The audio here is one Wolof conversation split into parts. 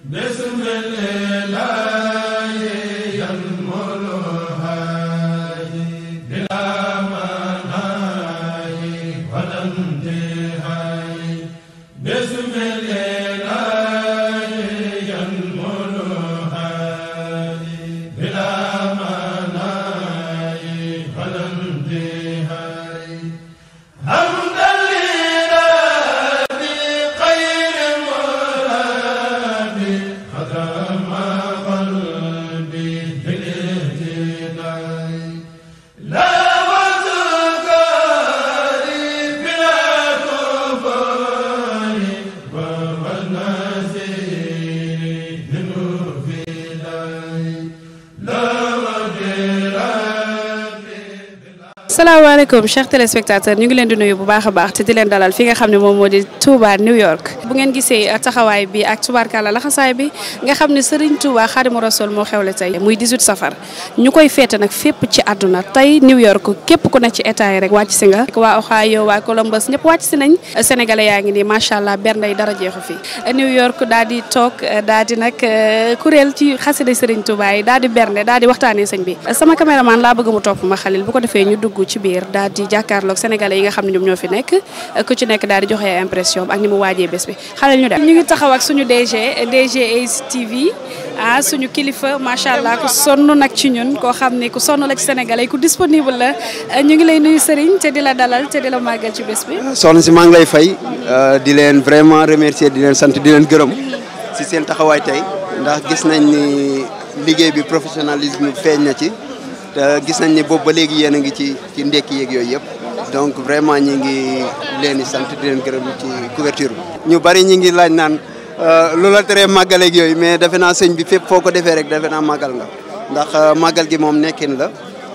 salaamaaleykum chers téléspectateurs ñu ngi leen di nuyu bu baax a baax te di leen dalal fi nga xam ne moom moo di Touba New York bu ngeen gisee taxawaay bi ak tubaarkàlla laxasaay bi nga xam ne Serigne Touba Xaadimu Rasuul moo xewle tey muy 18 safar ñu koy feete nag fépp ci àdduna tey New York képp ku ne ci état yi rek wàcc si nga waa Ohio waa Columbus ñëpp wàcc si nañ sénégalais yaa ngi nii macha allah bernde yi dara jeexu fi New York daal di toog daal di nag kuréel ci xasida Serigne Touba yi daal di bernde daal di waxtaanee sëñ bi sama caméraman laa bëgg mu topp ma xalil bu ko defee ñu dugg ci biir daal di jàkkaarloog sénégalais yi nga xam ne ñoom ñoo fi nekk ku ci nekk daal di joxe impression ak ni mu waajee bés bi xale ñu dem ñu ngi taxaw ak suñu DG DG Ace TV ah suñu kilifa macha allah ku sonn nag ci ñun koo xam ne ku sonn la ci sénégalais ku disponible la ñu ngi lay nuyu Serigne te di la dalal te di la màggal ci bés bi. soxna si maa ngi lay fay di leen vraiment remercier di leen sant di leen gërëm si seen taxawaay tey ndax gis nañ ni liggéey bi professionnalisme feeñ na ci. te gis nañ ne boobu ba léegi yéen a ngi ci ci ndekki yeeg yooyu yëpp donc vraiment ñi ngi leen di sant di leen gërëm ci couverture bi. ñu bari ñi ngi laaj naan lu la teree màggal ak yooyu mais defe naa sëñ bi fépp foo ko defee rek defe naa màggal nga ndax màggal gi moom nekkin la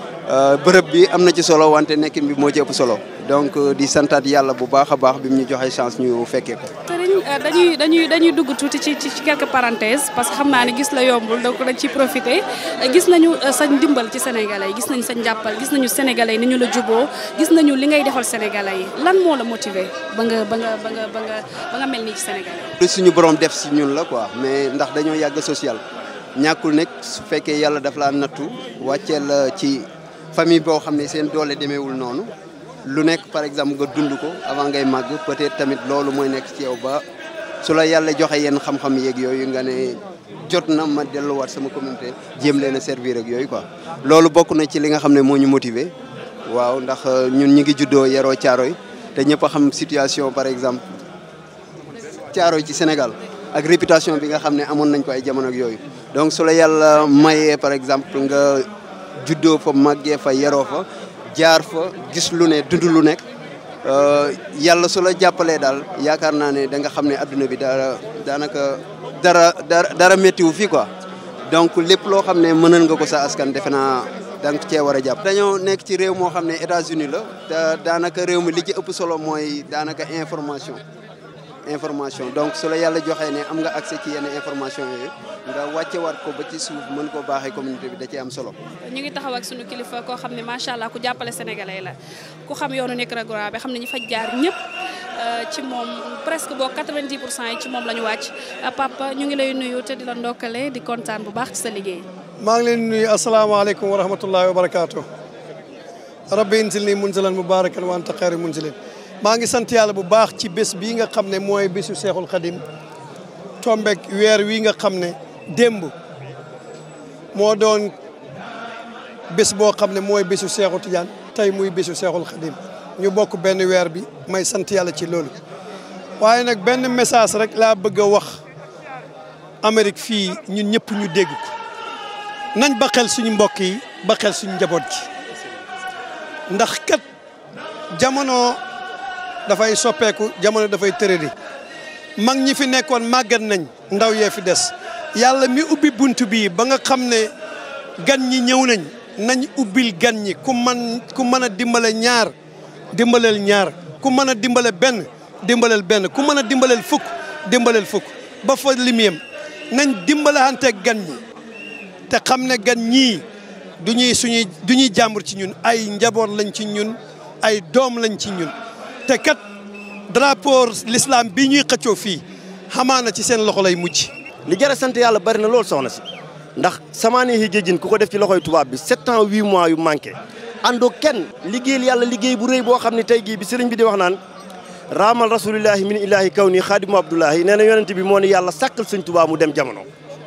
bërëb bi am na ci solo wante nekkin bi moo ci ëpp solo donc di santaat yàlla bu baax a baax bi mu ñu joxee chance ñu fekkee ko. Serigne dañuy dañuy dañuy dugg tuuti ci ci quelques parenthèses parce que xam naa ne gis la yombul donc dañ ciy profité gis nañu sa ndimbal ci sénégalais yi gis nañu sa njàppal gis nañu sénégalais yi ni ñu la juboo gis nañu li ngay defal sénégalais yi lan moo la motiver ba nga ba nga ba nga ba nga ba nga mel nii ci sénégalais lu suñu borom def si ñun la quoi mais ndax dañoo yàgg social ñàkkul nekk su fekkee yàlla daf laa nattu wàcceel ci famille boo xam ne seen doole demeewul noonu lu nekk par exemple nga dund ko avant ngay màgg peut-être tamit loolu mooy nekk ci yow ba su la yàlla joxe yenn xam-xam yeeg yooyu nga ne jot na ma delluwaat sama communauté jéem leen a servir ak yooyu quoi. loolu bokk na ci li nga xam ne moo ñu motiver waaw ndax ñun ñi ngi juddoo yaroo Caaroy te ñëpp a xam situation par exemple Caaroy ci Sénégal ak réputation bi nga xam ne amoon nañ ko ay jamono ak yooyu donc su la yàlla mayee par exemple nga juddoo fa màggee fa yaroo fa. jaar fa gis lu ne dund lu nekk yàlla su la jàppalee daal yaakaar naa ne da nga xam ne adduna bi dara daanaka dara dara dara méttiwu fii quoi donc lépp loo xam ne mënal nga ko sa askan defe naa da nga cee war a jàpp. dañoo nekk ci réew moo xam ne États-Unis la te daanaka réew mi li ci ëpp solo mooy daanaka information information donc su la yàlla joxee ne am nga accès ci yenn information yooyu nga wàcce waat ko ba ci suuf mën koo baaxee communauté bi da cee am solo. ñu ngi taxaw ak suñu kilifa koo xam ne macha allah ku jàppale sénégalais la ku xam yoonu Nicaragua bi xam ne ñu fa jaar ñëpp ci moom presque boo 90 pour cent yi ci moom la ñu wàcc papa ñu ngi lay nuyu te di la ndokkale di kontaan bu baax ci sa liggéey. maa ngi leen di nuyu asalaamaaleykum wa rahmatullahi wa barakaatu. rabbi inzil nii munzalan mubarakan wa anta xayru munzilin maa ngi sant yàlla bu baax ci bés bii nga xam ne mooy bésu seexul xadim tombek weer wi nga xam ne démb moo doon bés boo xam ne mooy bésu seexu tijaan tey muy bésu seexul xadim ñu bokk benn weer bi may sant yàlla ci loolu waaye nag benn message rek laa bëgg a wax Amérique fii ñun ñëpp ñu dégg ko nañ ba xel suñu mbokk yi ba xel suñu njaboot ji ndax kat jamono dafay soppeeku jamono dafay tërëri mag ñi fi nekkoon màggat nañ ndaw yee fi des yàlla mi ubbi bunt bii ba nga xam ne gan ñi ñëw nañ nañ ubbil gan ñi ku man ku mën a dimbale ñaar dimbaleel ñaar ku mën a dimbale benn dimbaleel benn ku mën a dimbaleel fukk dimbaleel fukk ba fa limiyam nañ dimbalante gan ñi te xam ne gan ñii du ñuy suñuy du ñuy jàmbur ci ñun ay njaboot lañ ci ñun ay doom lañ ci ñun te kat drapeau l'islam bi ñuy xëccoo fii xamaana ci seen loxo lay mujj li jar a sant yàlla bari na loolu soxna si ndax samaane yi géejin ku ko def ci loxoy tubaab bi sept ans huit mois yu manqué àndoo kenn liggéeyal yàlla liggéey bu rëy boo xam ne tey jii bi sëriñ bi di wax naan raamal rasulillahi min ilahi kaw nii xaadimu abdullahi nee na yonent bi moo ne yàlla sàkkal sëñ Tuubaa mu dem jamono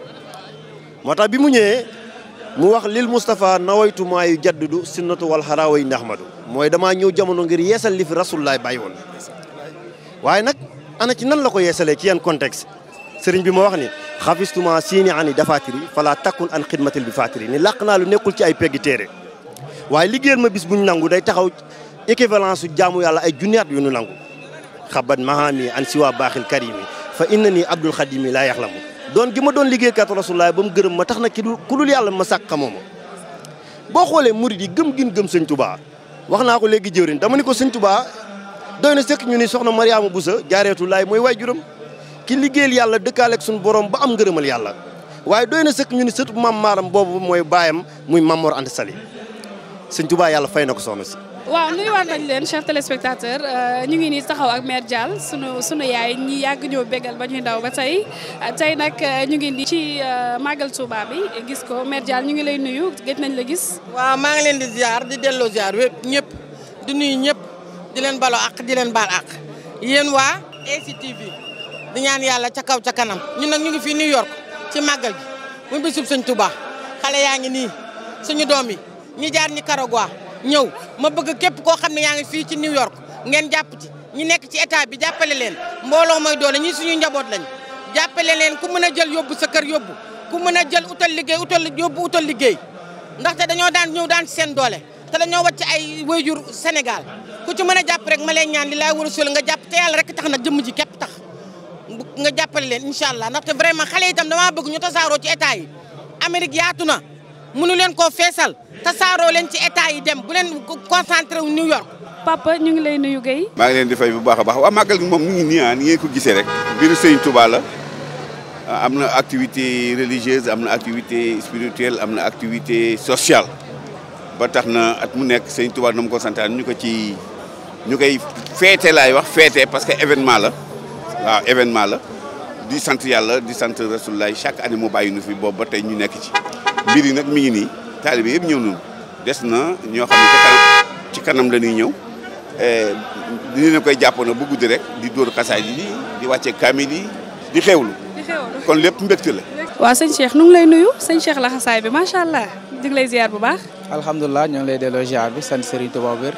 moo tax bi mu ñëwee mu wax lil Moustapha nawaytu maa yu jaddudu sunnatu wal xaraaway ndaxmadu mooy damaa ñëw jamono ngir yeesal li fi rasulullahi bàyyi woon waaye nag ana ci nan la ko yeesalee ci yan contexte sëriñ bi ma wax ni xafistuma siini ani dafatiri fala takkun an xidmatil bi fatiri ni làq naa lu nekkul ci ay peggi téere waaye liggéeyal ma bis buñ nangu day taxaw équivalence su jaamu yàlla ay junniyaat yu nu nangu xabat mahami an siwa baaxil karimi fa inna nii abdul xadimi laa yaxlamu doon gi ma doon liggéeykat rasulullahi ba mu gërëm ma tax na ki ku dul yàlla ma sàkk xamoo ma boo xoolee murid yi gëm gin gëm sëñ tubaa wax naa ko léegi jëwrin dama ni ko sëñ tubaa doy na sëkk ñu ni soxna mariama busa jaareetu laay mooy waay juram ki liggéeyal yàlla dëkkaaleeg suñu borom ba am ngërëmal yàlla waaye doy na sëkk ñu ni sëtu mam maaram boobu mooy baayam muy Mamor Anta Sali sëñ tubaa yàlla fay na ko soxna si waaw nuyuwaat nañ leen chers téléspectateurs ñu ngi nii taxaw ak mère Dial sunu sunu yaay ñi yàgg ñoo bégal ba ñuy ndaw ba tey tey nag ñu ngi nii ci màggal Touba bi gis ko mère Dial ñu ngi lay nuyu gëj nañ la gis. waaw maa ngi leen di ziar di delloo ziar wépp ñëpp di nuyu ñëpp di leen baloo ak di leen baal ak yéen waa ACTV di ñaan yàlla ca kaw ca kanam ñun nag ñu ngi fii New York ci màggal gi muy bisub sëñ Touba xale yaa ngi nii suñu doom yi ñi jaar ñi Karagwa ñëw ma bëgg képp koo xam ne yaa ngi fii ci New York ngeen jàpp ci ñi nekk ci état bi jàppale leen mbooloo mooy doole ñi suñu njaboot lañ jàppale leen ku mën a jël yóbbu sa kër yóbbu ku mën a jël utal liggéey utal yóbbu utal liggéey ndaxte dañoo daan ñëw daan ci seen doole te dañoo wàcc ay wayjur Sénégal ku ci mën a jàpp rek ma leen ñaan li laay war a sol nga jàpp te yàlla rek tax nag jëmm ji képp tax nga jàppale leen incha allah ndaxte vraiment xale itam damaa bëgg ñu tasaaroo ci état yi Amérique yaatu na mënu leen koo feesal tasaaroo leen ci état yi dem bu leen concentré wu New York. papa ñu ngi lay nuyu Guèye. maa ngi leen di fay bu baax a baax waa màggal gi moom mu ngi nii ah ni ngeen ko gisee rek. mbiru Sëñ Touba la am na activité religieuse am na activité spirituelle am na activité sociale ba tax na at mu nekk Sëñ Touba na mu ko santaan ñu ko ci ñu koy feete laay wax feete parce que événement la waaw événement la di sant yàlla di sant Rasulullah chaque année mu bàyyi nu fi boobu ba tey ñu nekk ci. mbir yi nag mi ngi nii taalibe yëpp ñëw nañu des na ñoo xam ne ci kanam la ñuy ñëw dinañ koy jàpp na bu guddi rek di dóor xasaay yi di wàcce kaamil yi di xewlu di xewlu kon lépp mbégte la. waaw sëñ Cheikh nu ngi lay nuyu sëñ Cheikh la xasaay bi macha allah di ngi lay ziar bu baax. alhamdulilah ñoo ngi lay delloo ziar bi sant Serigne Touba wér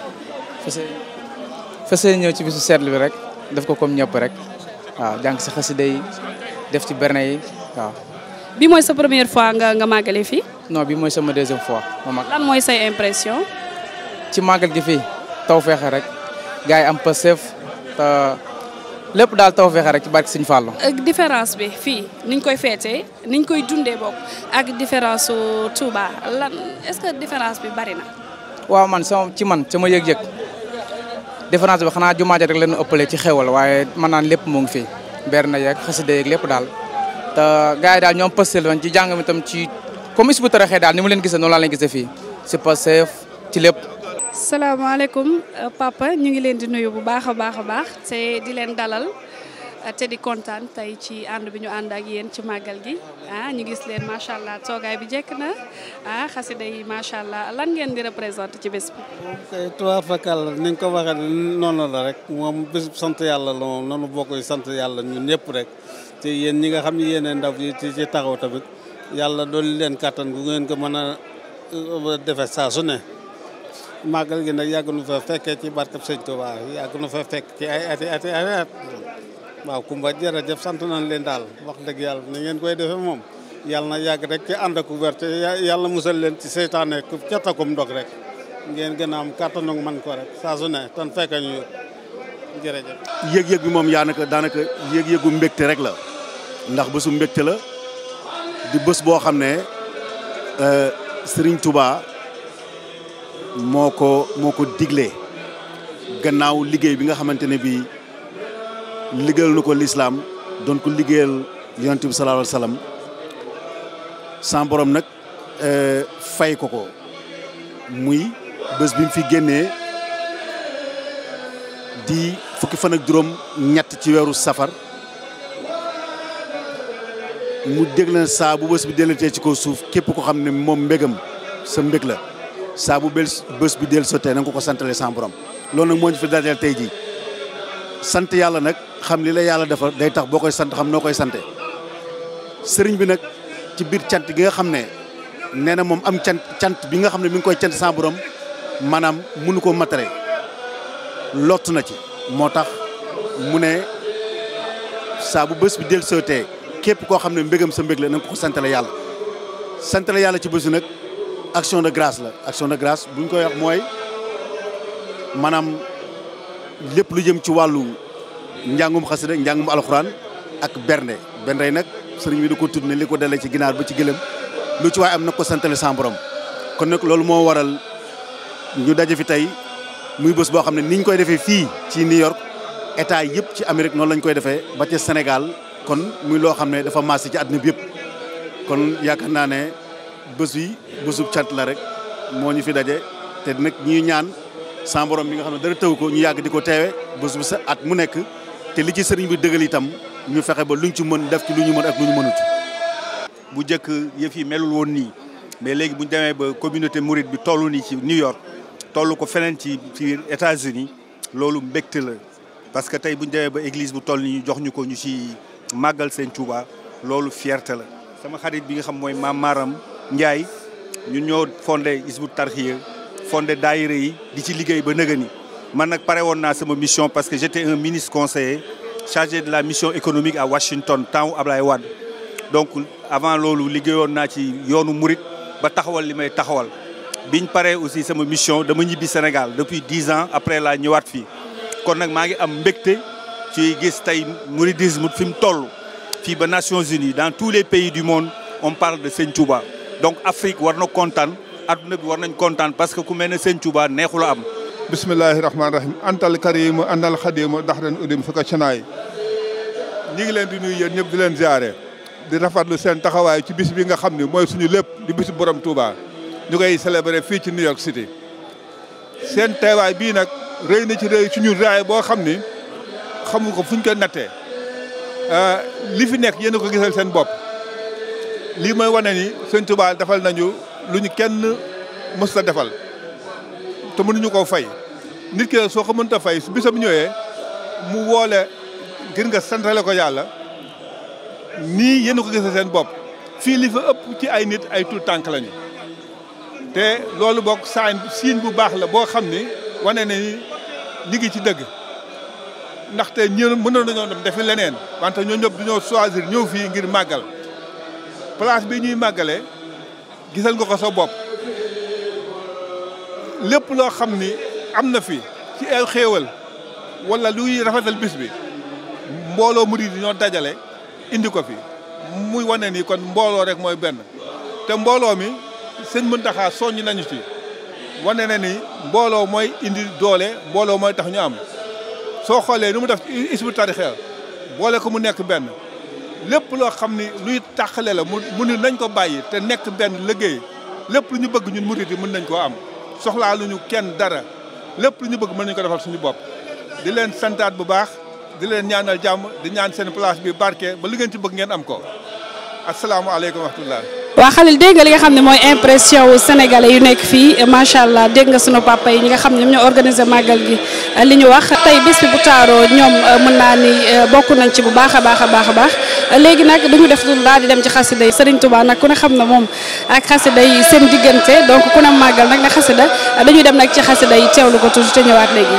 fas yéene ñëw ci bisu seetlu bi rek def ko comme ñëpp rek waaw jàng si xasida yi def ci berne yi waaw. bi mooy sa première fois nga nga màggale fii. non bi mooy sama deuxième fois ma mag lan mooy say impression. ci màggal gi fii taw feexe rek gars yi am pasef te lépp daal taw feexe rek ci barke Sëñ Fallu différence bi fii niñ koy feetee niñ koy dundee bokk ak différence su Touba lan est-ce que différence bi bari na. waaw man sama ci man sama yëg-yëg différence bi xanaa jumaa ja rek leen ëppale ci xewal waaye man naan lépp mu ngi fi ber na yeeg xasida yeeg lépp daal te gars yi daal ñoom pastel woon ci jàng mi tam ci comme is bu taraxee daal ni mu leen gisee noonu laa leen gisee fii si pasef ci lépp salaamaaleykum papa ñu ngi leen di nuyu bu baax a baax a baax te di leen dalal te di kontaan tey ci ànd bi ñu ànd ak yéen ci màggal gi ah ñu gis leen macha allah toogaay bi jekk na ah xasida yi macha allah lan ngeen di représenté ci bés bi. kay tubaar fakal ni nga ko waxee noonu la rek moom bés sant yàlla la moom noonu bokk sant yàlla ñun ñëpp rek te yéen ñi nga xam ne yéen ndaw yi ci ci taxaw tamit yàlla dolli leen kàttan gu ngeen ko mën a defee saa su ne. màggal gi nag yàgg nu fa fekkee ci barkab sëñ Touba yàgg nu fa fekk ci ay ati ati at waaw Kumba jërëjëf sant nañ leen daal wax dëgg yàlla ni ngeen koy defee moom yàlla na yàgg rek ci ànd ak werte yàlla musal leen ci seytaane ku catakum ndog rek ngeen gën a am kàttanu man ko rek saa su ne tan fekk ñu jërëjëf. yëg-yëg bi moom yaanaka daanaka yëg-yëgu mbégte rek la ndax bésu mbégte la di bés boo xam ne Serigne Touba. moo ko moo ko diglee gannaaw liggéey bi nga xamante ne bii liggéeyal na ko lislaam doon ko liggéeyal yonent bi sallallahu alayhi wa sallam sans borom nag fay ko ko muy bés bi mu fi génnee di fukki fan ak juróom ñett ci weeru safar mu dégg leen saa bu bés bi dellatee ci kaw suuf képp ko xam ne moom mbégam sa mbég la saa bu bel bés bi del sotee na nga ko ko santale sans borom loolu nag moo ñu fi dajal tey jii sant yàlla nag xam li la yàlla defal day tax boo koy sant xam noo koy sante sëriñ bi nag ci biir cant gi nga xam ne nee na moom am cant cant bi nga xam ne mi ngi koy cant sans borom maanaam mënu ko matare lott na ci moo tax mu ne saa bu bés bi del sotee képp koo xam ne mbégam sa mbég la na nga ko santale yàlla santale yàlla ci bésu nag action de grâce la action de grâce bu ñu koy wax mooy maanaam lépp lu jëm ci wàllu njàngum xasida njàngum alxuraan ak bernde bernde yi nag sëriñ bi da ko tudd ne li ko dalee ci ginaar ba ci gëlëm lu ci waaye am na ko santale sans borom kon nag loolu moo waral ñu daje fi tey muy bés boo xam ne ni ñu koy defee fii ci New York état yëpp ci Amérique noonu lañ koy defee ba ca Sénégal kon muy loo xam ne dafa maase ci àdduna bi yëpp kon yaakaar naa ne bés yi bésub cant la rek moo ñu fi daje te nag ñuy ñaan sans borom bi nga xam ne dara tëw ko ñu yàgg di ko teewe bés bu sa at mu nekk te li ci sëriñ bi dëggal itam ñu fexe ba luñ ci mën def ci lu ñu mën ak lu ñu mënut. bu njëkk yëf yi melul woon nii mais léegi bu ñu demee ba communauté mouride bi toll nii ci New York toll ko feneen ci ci États-Unis loolu mbégte la parce que tey bu ñu demee ba église bu toll nii ñu jox ñu ko ñu ci màggal seen Touba loolu fierté la. sama xarit bi nga xam mooy maam Maram Ndiaye ñun ñoo fondé Hizbut Tarqiyyah fondé daayira yi di ci liggéey ba nëgëni man nag pare woon naa sama mission parce que j'étais un ministre conseiller chargé de la mission économique à Washington temps Ablaye Wade donc avant loolu liggéeyoon naa ci yoonu murit ba taxawal li may taxawal biñ paree aussi sama mission dama ñibbi Sénégal depuis dix ans après laa ñëwaat fii kon nag maa ngi am mbégte ci gis tey mouridisme fi mu toll fii ba Nations Unies dans tous les pays du monde on parle de Sëñ Touba donc Afrique war na kontaan adduna bi war nañ kontaan parce que ku mel ne Sëñ Touba neexula am bismillahi rahmaani rahim antal karimu anal xadimu dax ren udim fi ko canaay ñi ngi leen di nuyu yéen ñëpp di leen ziare di rafetlu seen taxawaay ci bis bi nga xam ne mooy suñu lépp di bisu borom Touba ñu koy célébrer fii ci New York City seen teewaay bii nag rëy na ci rëy ci ñun raay boo xam ni xamu ko fuñ ko nattee li fi nekk yéen a ko gisal seen bopp lii mooy wane ni sëñ Touba defal nañu lu ñu kenn mës a defal te mënuñu koo fay nit ki soo ko mënta fay su bisam ñëwee mu woole ngir nga santale ko yàlla nii yéen a ko gisal seen bopp fii li fa ëpp ci ay nit ay tuut tànk lañu te loolu bokk saañ siin bu baax la boo xam ni wane na ni ñi ngi ci dëgg ndaxte ñun mënoon nañoo dem defi leneen wante ñoo ñëpp dañoo choisir ñëw fii ngir màggal place bi ñuy màggale gisal nga ko sa bopp lépp loo xam ni am na fi ci ay xéewal wala luy rafetal bis bi mbooloo murid yi ñoo dajale indi ko fi muy wane ni kon mbooloo rek mooy benn te mbooloo mi sëñ Muntaxa soññ nañu ci wane na ni mbooloo mooy indi doole mbooloo mooy tax ñu am soo xoolee ni mu def ci Hizbut Tarqiyyah boole ko mu nekk benn lépp loo xam ni luy tàqale la mu mu ni nañ ko bàyyi te nekk benn liggéey lépp lu ñu bëgg ñun murid yi mën nañ koo am soxlaa lu ñu kenn dara lépp lu ñu bëgg mën nañu ko defal suñu bopp di leen santaat bu baax di leen ñaanal jàmm di ñaan seen place bi barke ba li ngeen ci bëgg ngeen am ko asalaamaaleykum wa rahmatullah waa Khalil dégg nga li nga xam ne mooy impression wu sénégalais yu nekk fii macha allah dégg nga sunu papa yi ñi nga xam ne ñoom ñoo organisé màggal gi li ñu wax tey bés bi bu taaroo ñoom mën naa ni bokk nañ ci bu baax a baax a baax a baax léegi nag duñu def dul daal di dem ci xasida yi Serigne Touba nag ku ne xam na moom ak xasida yi seen diggante donc ku ne màggal nag ne xasida dañuy dem nag ci xasida yi teewlu ko tuuti te ñëwaat léegi.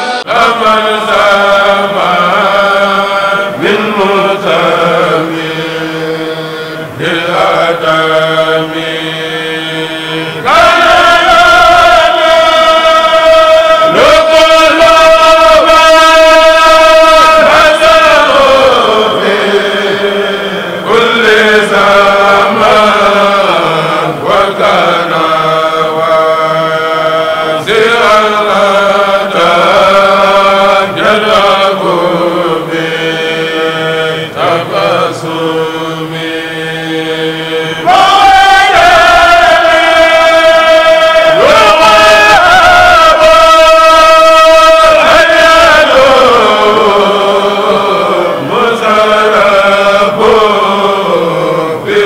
bi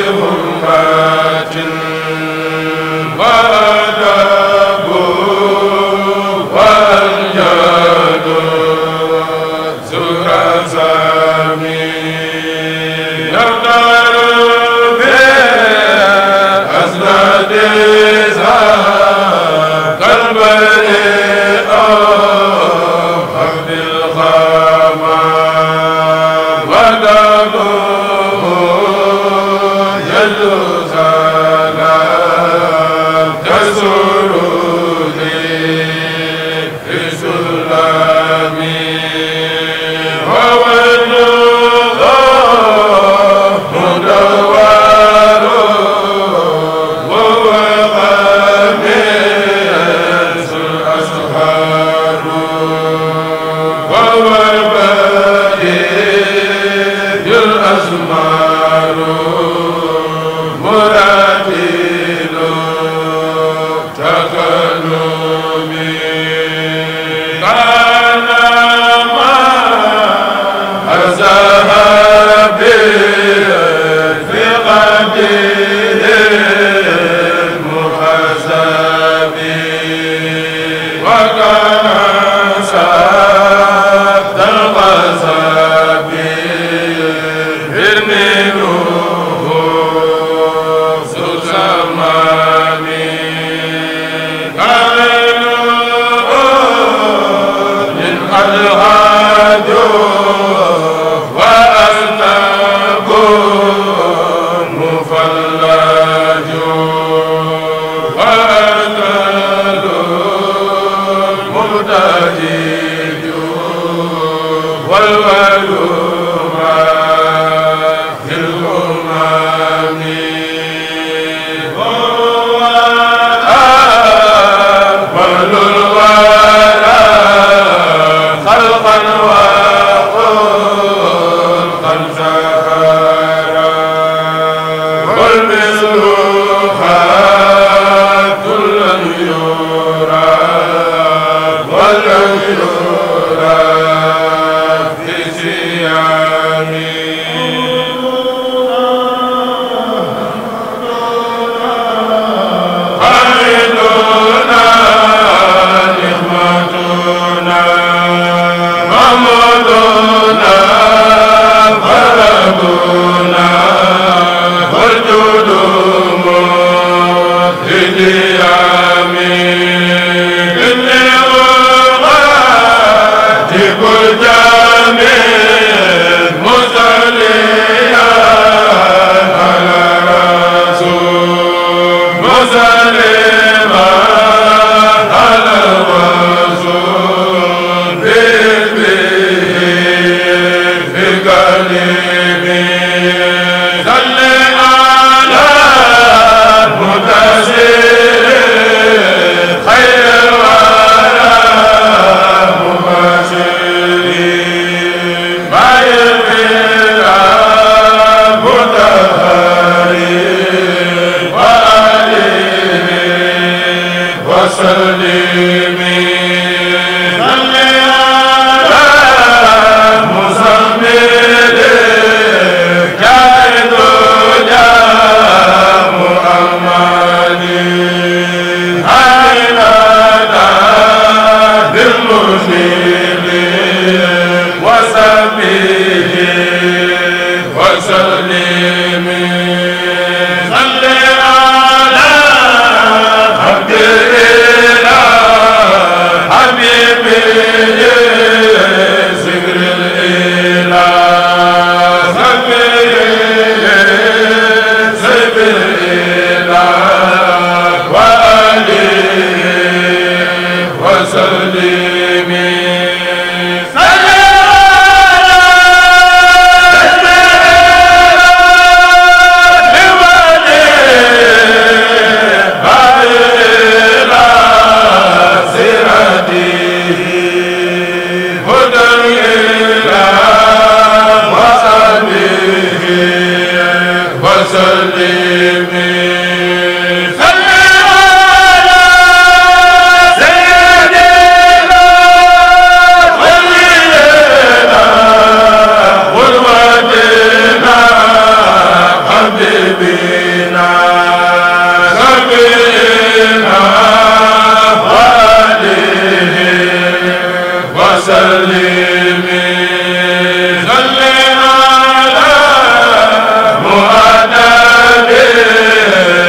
وسلم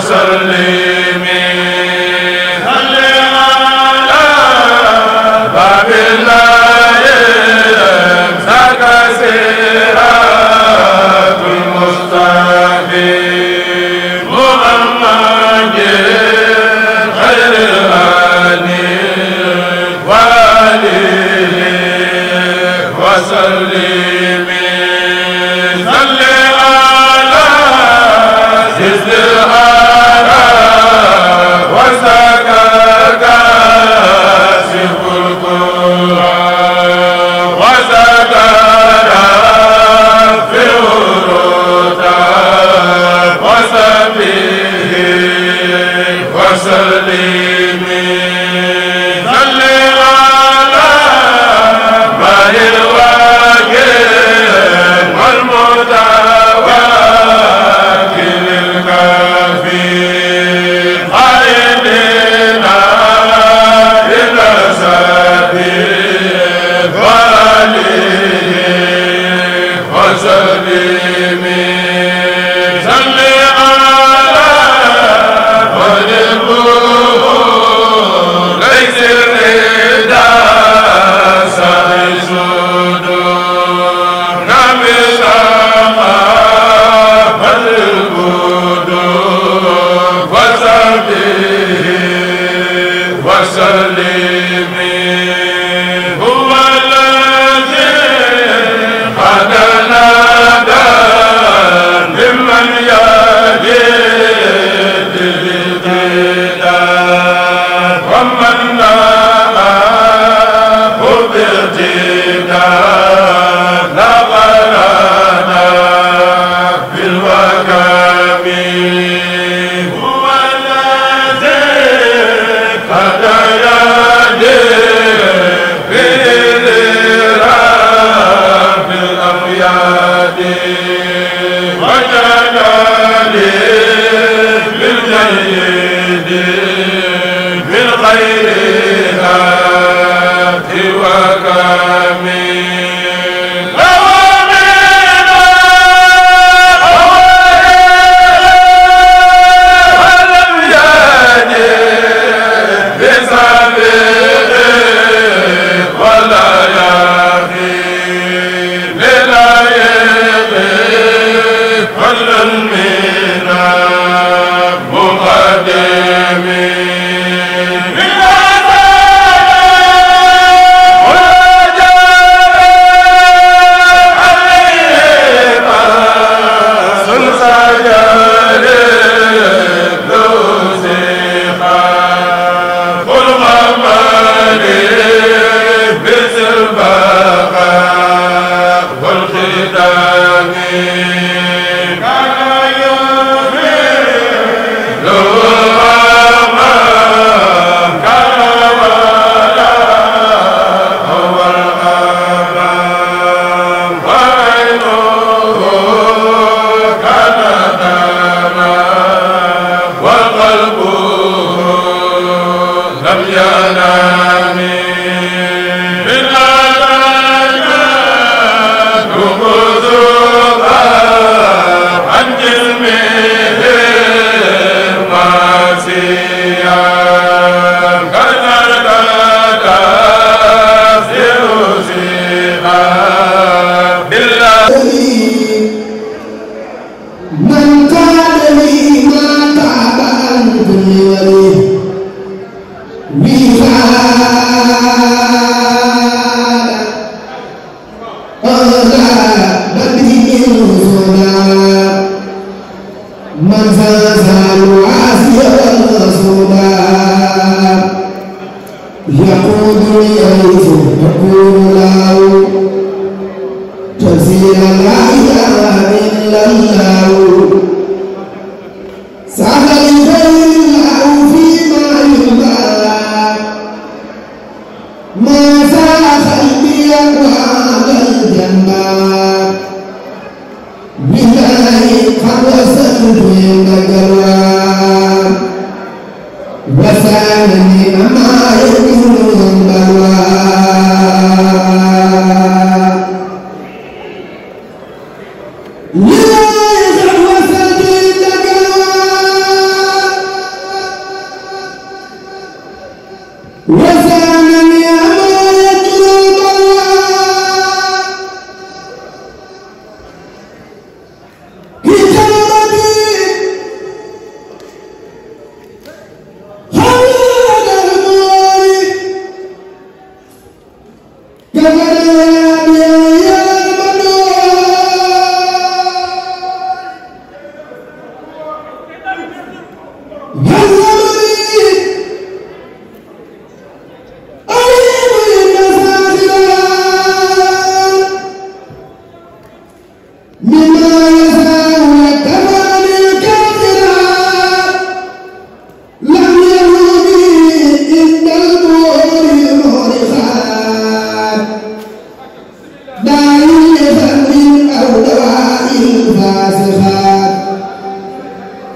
بالله قد وصلت عند الجواب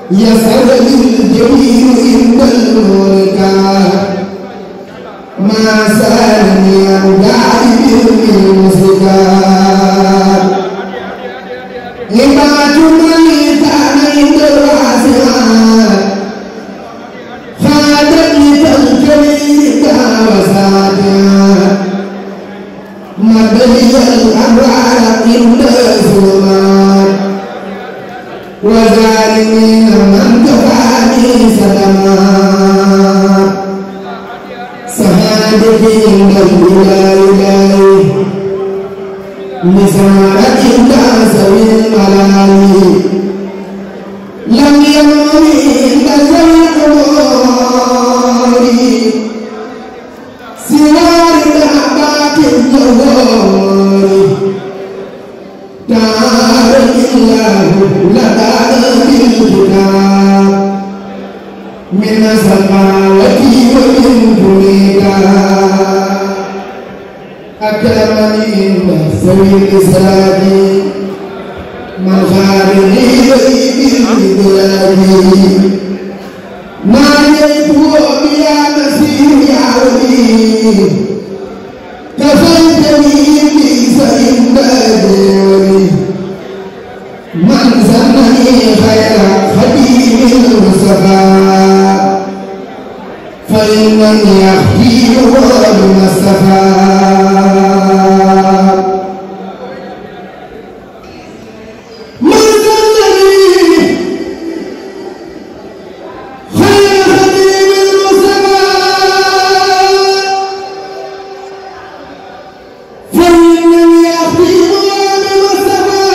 يسر الجميل عند المنكر ما سالني عن جانب المسكر عباد من كان عند الواسعات خادت لتلجميك وسادات مبني الأنوار عند الظلمات وظالمين من كفاني سلامات سعادتي عند الإله مسارة تسوي الملائكة لم يمني تسوي القبور سوار دابات الجوار تعالى الله لدى الكتاب من السماوات ومن دونك أكرمني من سوي الإسلام من خارجي بالبلاد ناديته بيا مسيح يا ولي كفيتني ليس إمدادي من سمني خير خديم المصطفى فإنني أخفيه بالمصطفى من سمني خير خديم المصطفى فإنني أخفيه بالمصطفى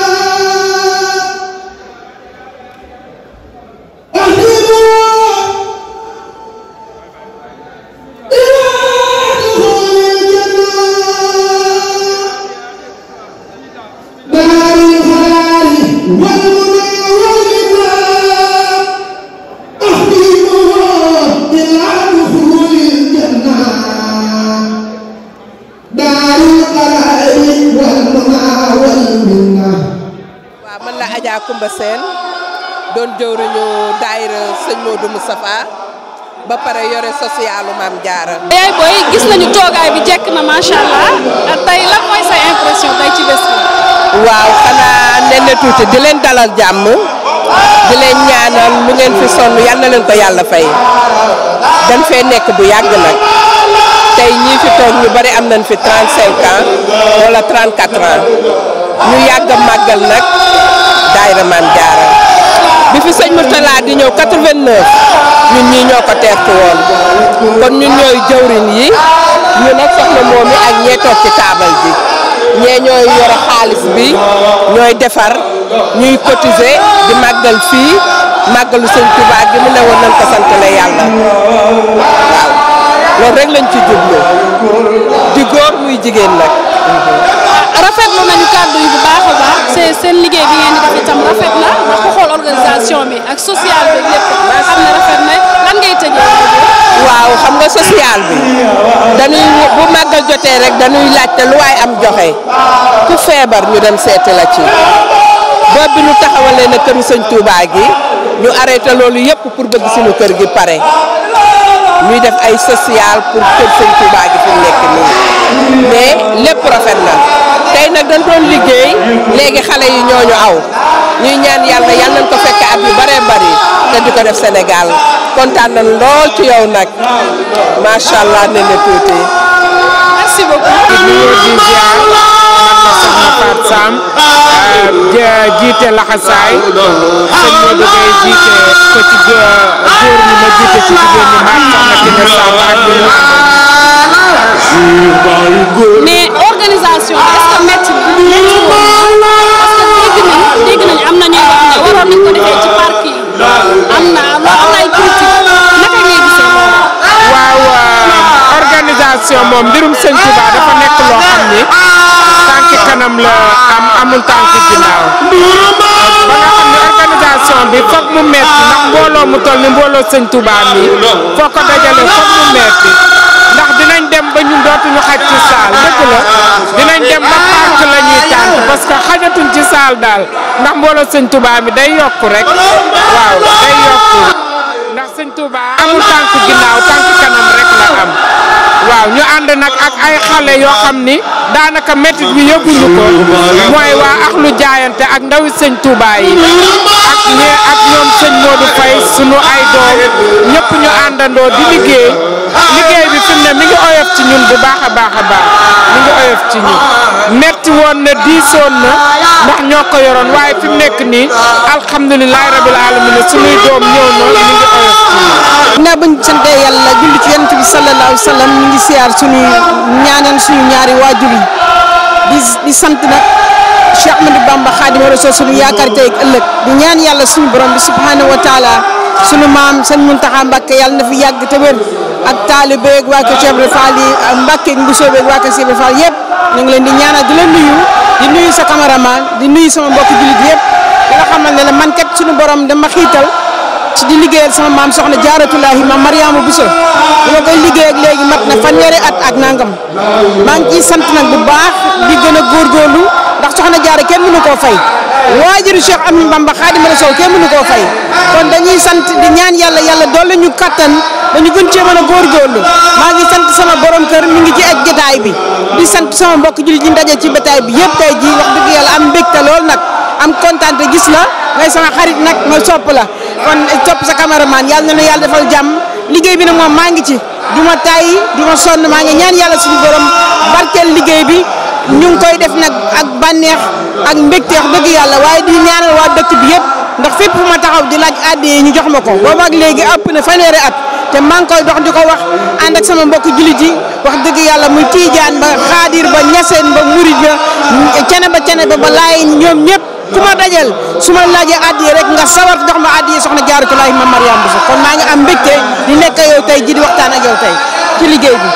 waaw man la Adja Koumba Sène doon jëwriñu daayira sëñ Modou Moustapha ba pare yore socialu Maam Jaara yaay booy gis nañu toogaay bi jekk na macha allah tey lan mooy sa impression tey ci bés bi. waaw xanaa nen na tuuti di leen dalal jàmm di leen ñaanal lu ngeen fi sonn yal na leen ko yàlla fay dañ fee nekk bu yàgg nag tey ñii fi toog ñu bari am nañ fi 35 ans wala 34 ans ñu yàgg a màggal nag daayira Maam Jaara bi fi sëñ Mourtala di ñëw 89 ñun ñii ñoo ko teertu woon kon ñun ñooy jëwriñ yi ñu nag soxna moom mi ak ñee toog ci taabal ji ñee ñooy yore xaalis bi ñooy defar ñuy cotiser di màggal fii màggalu sëñ Tuubaa gi mu ne woon nañ ko santale yàlla waaw loolu rek lañ ci jublu di góor muy jigéen nag. rafetlu nañu kàddu yi bu baax a baax seen seen liggéey bi ngeen di def itam rafet na ndax ku xool organisation bi ak social bi lépp xam ne rafet na lan ngay tëjee. waaw xam nga social bi dañuy bu màggal jotee rek dañuy laajte lu waay am joxe ku feebar ñu dem seeti la ci boobu bi ñu taxawalee na këru sëñ Touba gi ñu arrêté loolu yëpp pour bëgg suñu kër gi pare ñuy def ay social pour kër sëñ Touba gi fi mu nekk nii mais lépp rafet na tey nag dañ doon liggéey léegi xale yi ñooñu aw ñuy ñaan yàlla yal nañ ko fekk at yu bëree bëri te di ko def Sénégal kontaan nañ lool ci yow nag macha allah ne ne tuuti. merci beaucoup. di nuyu di ziar man la soxna Fatou Sam jiite laxasaay sëñ Modou Gueye jiite ko ci góor ñi ma jiite ci jigéen ñi maag soxna Kine Samb ak ñu ñu mais organisation bi est-ce que métti na métti woon parce que dégg nañ dégg nañ am na ñuy wax ne waroon nañ ko defee ci parc yi am na loo am na ay critique naka ngay gisee loolu. waaw organisation moom mbirum sëñ Touba dafa nekk loo xam ni tànki kanam la am amul tànki ginnaaw ba nga xam ne organisation bi foog mu metti ndax mbooloo mu toll ni mbooloo sëñ Touba mi foo ko dajale foog mu metti ndax dinañ dem ba ñun dootuñu xaj ci saal dëgg la dinañ dem ba parc la ñuy tànk parce que xajatuñ ci saal daal ndax mbooloo sëñ Touba mi day yokk rek waaw day ànd nag ak ay xale yoo xam ni daanaka métit bi yëguñu ko mooy waa ak lu jaayante ak ndawi sëñ Touba yi ak ñee ak ñoom sëñ Modou Faye sunu ay doom ñëpp ñu àndandoo di liggéey liggéey bi fi mu ne mi ngi oyof ci ñun bu baax a baax a baax mi ngi oyof ci ñun metti woon na diisoon na ndax ñoo ko yoroon waaye fi mu nekk nii alhamdulilah rabil alamin sunuy doom ñëw na mi ngi oyof ci ñun. ginnaaw bañ sante yàlla julli ci yonent bi sallallahu alayhi wa sallam ñu ngi siyaar suñu ñaanal suñu ñaari waajur yi di di sant nag Cheikh Ahmadou Bamba Khadimou Rassoul suñu yaakaar tey ak ëllëg di ñaan yàlla suñu borom bi subhanahu wa taala suñu maam sëñ Muntaxa Mbàkke yàlla na fi yàgg te wér ak taalibe ak waa kër Cheikh Ibra Fall yi ak Mbàkke ak Mbusoo ak waa kër Cheikh Ibra Fall yëpp ñu ngi leen di ñaanal di leen nuyu di nuyu sa cameraman di nuyu sama mbokki jullit yëpp di nga xamal ne la man kat suñu borom dama xiital ci di liggéeyal sama maam soxna jaaratulahi maam Mariama Bousso bi ma koy liggéey ak léegi mat na fanweeri at ak nangam maa ngi ciy sant nag bu baax di gën a góorgóorlu ndax soxna jaara kenn mënu koo fay waajuru Cheikh Ahmadou Bamba Khadimou Rassoul kenn mënu koo fay kon dañuy sant di ñaan yàlla yàlla doole ñu kattan dañu gën cee mën a góorgóorlu maa ngi sant sama borom kër mi ngi ci ak jotaay bi di sant sama mbokk jullit ñi ndaje ci jotaay bi yëpp tey jii wax dëgg yàlla am mbégte lool nag am kontaan te gis la ngay sama xarit nag ma sopp la kon topp sa cameraman yàlla na la yàlla defal jàmm liggéey bi nag moom maa ngi ci du ma tàyyi du ma sonn maa ngi ñaan yàlla suñu borom barkeel liggéey bi ñu ngi koy def nag ak bànneex ak mbégte wax dëgg yàlla waaye di ñaanal waa dëkk bi yëpp ndax fépp fu ma taxaw di laaj àddee ñu jox ma ko boobu ak léegi ëpp na fanweeri at te maa ngi koy dox di ko wax ànd ak sama mbokk jullit yi wax dëgg yàlla muy tiijaan ba xaadir ba ñaseen ba murid ba cene ba cene ba ba laay ñoom ñëpp ku ma dajal su ma laajee addiye rek nga sawar jox ma addiye soxna Jaaratulaahi ma Mariam Bousso kon maa ngi am mbégte di nekk yow tey ji di waxtaan ak yow tey ci liggéey bi.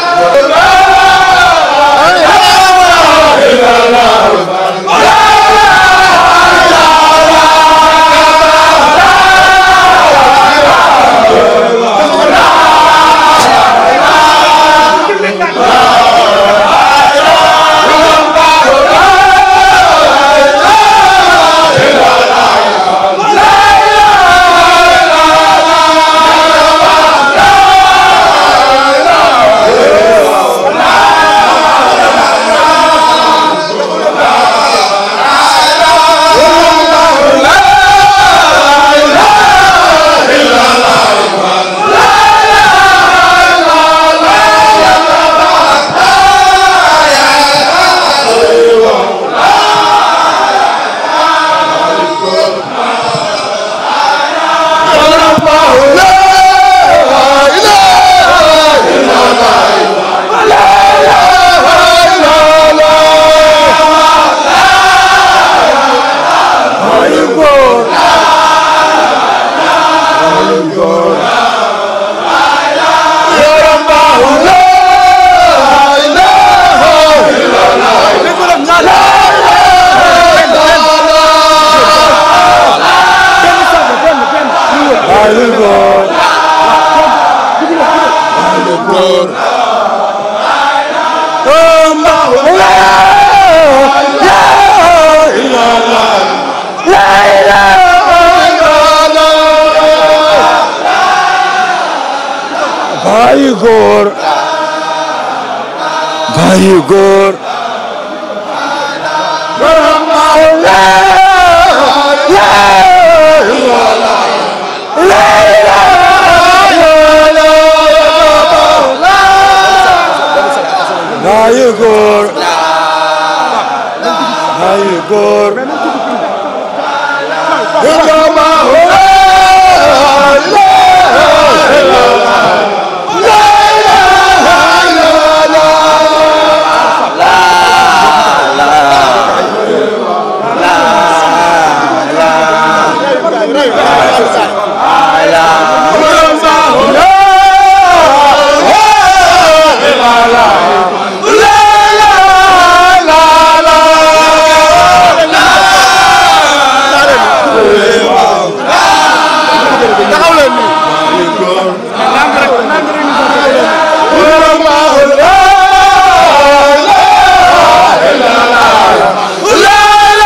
Bayu góor bayu góor bayu góor bayu góor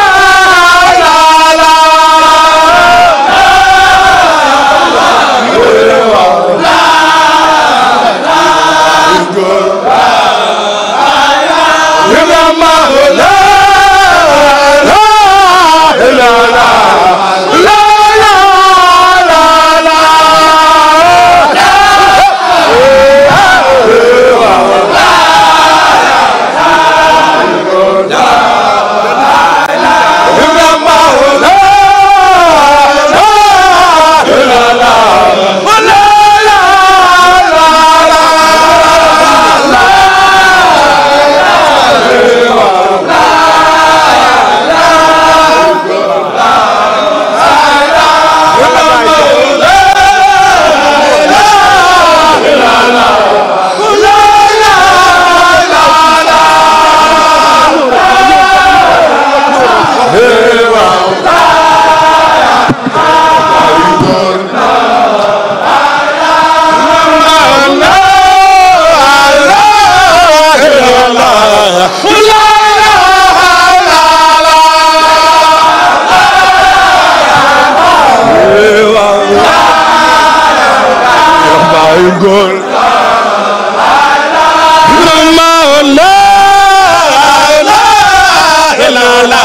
la góor Ibrahima la la la la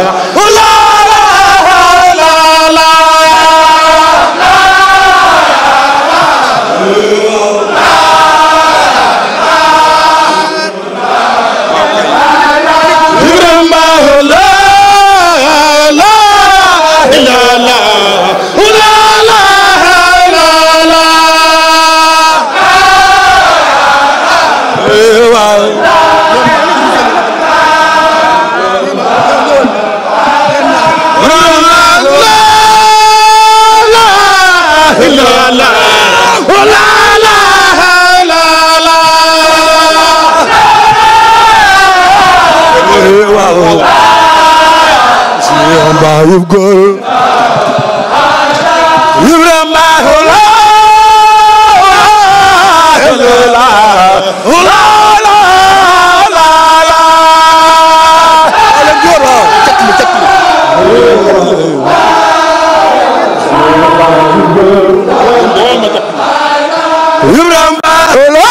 Bayu góor Ibrahima la la la la la la ala góor cak mi cak mi Ibrahima la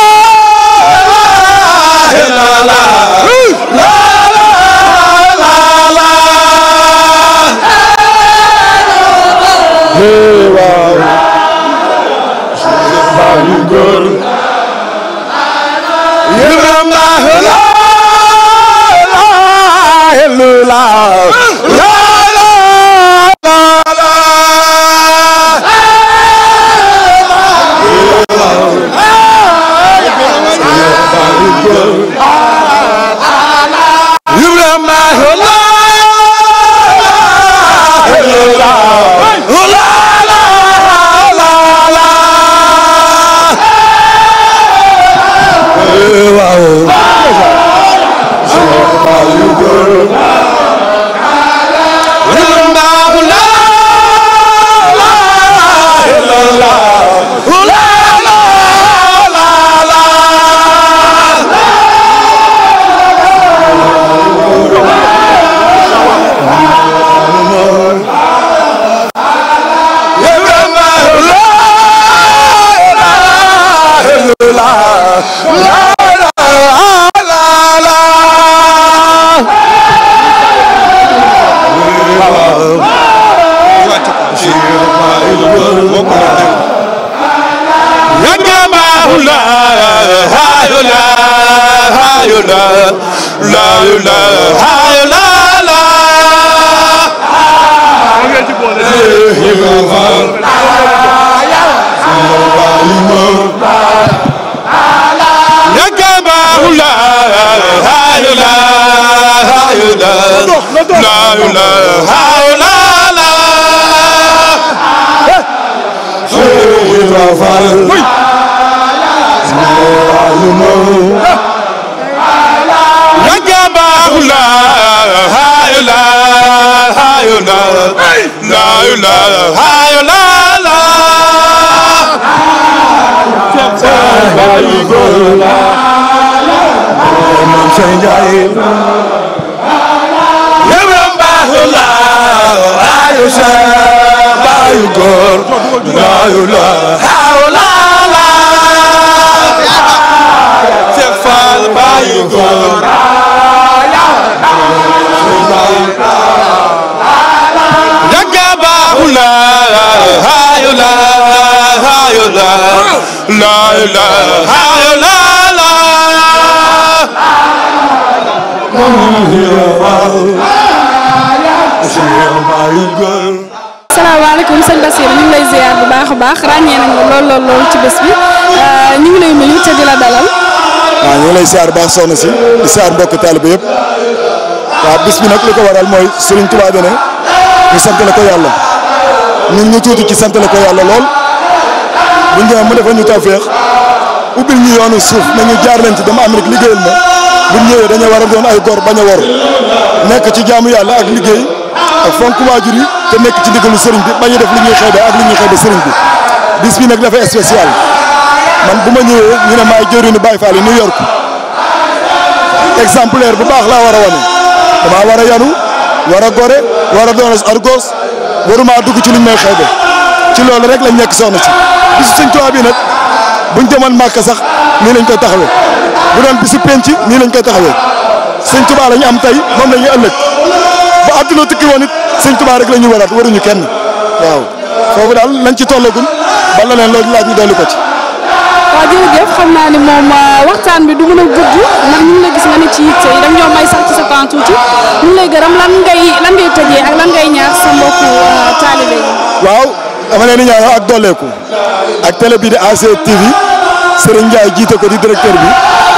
la la waaw Bayu góor Ibrahima la la la Ibrahima salaamaaleykum sëñ Bassirou ñu ngi lay ziar bu baax a baax ràññee nañu lool lool lool ci bés bi ñu ngi lay nuyu te di la dalal. waaw ñu ngi lay siyaar baax soxna si di siyaar mbokk taaliba yëpp waaw bis bi nag li ko waral mooy Serigne Touba dane ñu sant la ko yàlla ñun ñu tuuti ci sant la ko yàlla lool bu ñu mu defal ñu tawféex ubbil ñu yoonu suuf nañu jaar leen ci dama Amérique liggéeyal ma bu ñu ñëwee dañoo war a doon ay góor bañ a wor nekk ci jaamu yàlla ak liggéey ak fonk waajur yi te nekk ci ndigalu sëriñ bi bañ a def li ñuy xeebe ak li ñuy xeebe sëriñ bi bis bi nag dafa spécial man bu ma ñëwee ñu ne maay jëriñu Baye Fall yi New York exemplaire bu baax laa war a wane damaa war a yanu war a gore war a doon argos waruma dugg ci luñ may xeebe ci loolu rek lañ nekk soxna si bisu sëñ Tuubaa bi nag buñ demoon Màkka sax nii lañ koy taxawee bu doon bisu penc nii lañ koy taxawee sëñ Tuubaa la ñu am tey moom la ñuy ëllëg bu àdduna tukki woon it sëñ Tuubaa rek la ñu waraat waruñu kenn waaw foofu daal lañ ci tollagum ba leneen loolu laaj ñu dolli ko ci. waaw jërëjëf xam naa ni moom waxtaan bi du mën a gudd ndax ñu ngi la gis nga ne ci yitte yi dañ ñoo may sax ci sa temps tuuti ñu ngi lay gërëm lan ngay lan ngay tëjee ak lan ngay ñaax sa mbokku taalibe yi. waaw dama leen di ñaanal ak dolleeku ak télé bi di AC TV Serigne Ndiaye jiite ko di directeur bi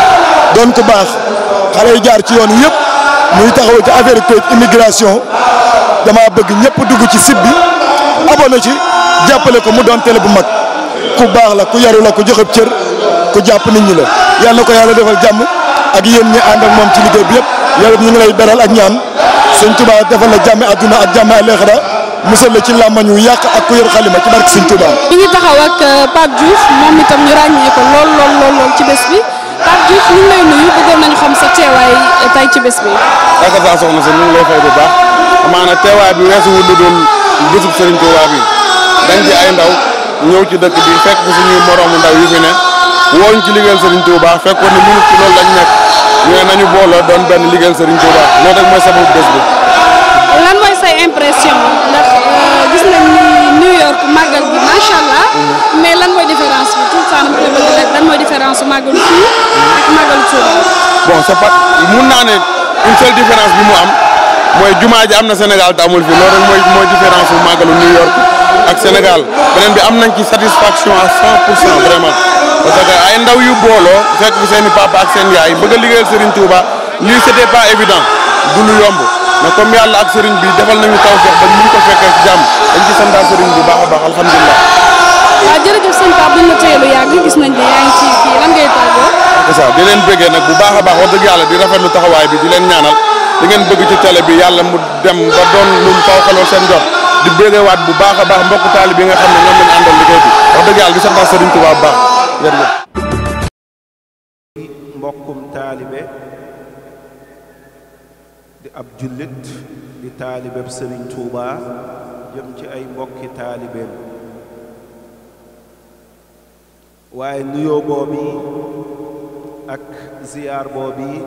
doon ko baax xale yi jaar ci yoon yëpp muy taxaw ci affaire kayit immigration dama bëgg ñëpp dugg ci site bi abonné ci jàppale ko mu doon télé bu mag ku baax la ku yaru la ku joxe cër ku jàpp nit ñi la yàlla na ko yàlla defal jàmm ak yéen ñi ànd ak moom ci liggéey bi yëpp yàlla ñu ngi lay beral ak ñaan sëñ Touba defal la jàmmi àdduna ak jàmmi àllaaxira musal la ci làmmañ wu yàq ak ku yor xalima ci barke sëñ Touba. ñu ngi taxaw ak Pape Diouf moom itam ñu ràññee ko lool lool lool lool ci bés bi Pape Diouf ñu ngi lay nuyu bëggoon nañu xam sa teewaay tey ci bés bi. yaakaar saa soxna si ñu ngi lay fay bu baax amaana teewaay bi weesu wu lu dul bésub Serigne Touba bi dañ ci ay ndaw ñëw ci dëkk bi fekk fi suñuy moroomu ndaw yu fi ne wooñ ci liggéeyal Serigne Touba fekkoon ne minute ci loolu lañ nekk ñu ne nañu booloo doon benn liggéeyal Serigne Touba loolu rek mooy sababu bés bi. lan mooy say impression ndax gis nañ ni New York màggal bi macha allah mais lan mooy différence bi tout le temps dama koy bëgg rek lan mooy différence su màggalu fii ak màggalu Touba. bon c'est pas mun naa ne une seule différence bi mu am mooy jumaa ji am na Sénégal te amul fi loolu rek mooy mooy différence bu màggalu New York ak Sénégal beneen bi am nañ ci satisfaction à 100 pour cent vraiment parce que ay ndaw yu booloo fekk fi seen i papa ak seen yaay bëgg a liggéeyal Serigne Touba lii c'était pas évident du lu yomb mais comme yàlla ak Serigne bi defal nañu taw feex ba ñu ko fekkee ci jàmm dañ ci santaa Serigne bu baax a baax alhamdulilah. waaw jërëjëf sëñ Pape buñ la téye lu yàgg gis nañ ne yaa ngi ci kii lan ngay tàggoo. c'est ça di leen bëggee nag bu baax a baax wax dëgg yàlla di rafetlu taxawaay bi di leen ñaanal di ngeen bëgg ci télé bi yàlla mu dem ba doon lu mu faw xaloo seen jot di bëggewaat bu baax a baax mbokk taali bi nga xam ne ñoom lañu àndal liggéey bi wax dëgg yàlla di santaa Serigne Touba bu baax jërëjëf. mbokkum taalibe di ab jullit di taalibeb Serigne Touba jëm ci ay mbokki taalibeem waaye nuyoo boobi ak ziyaar boobi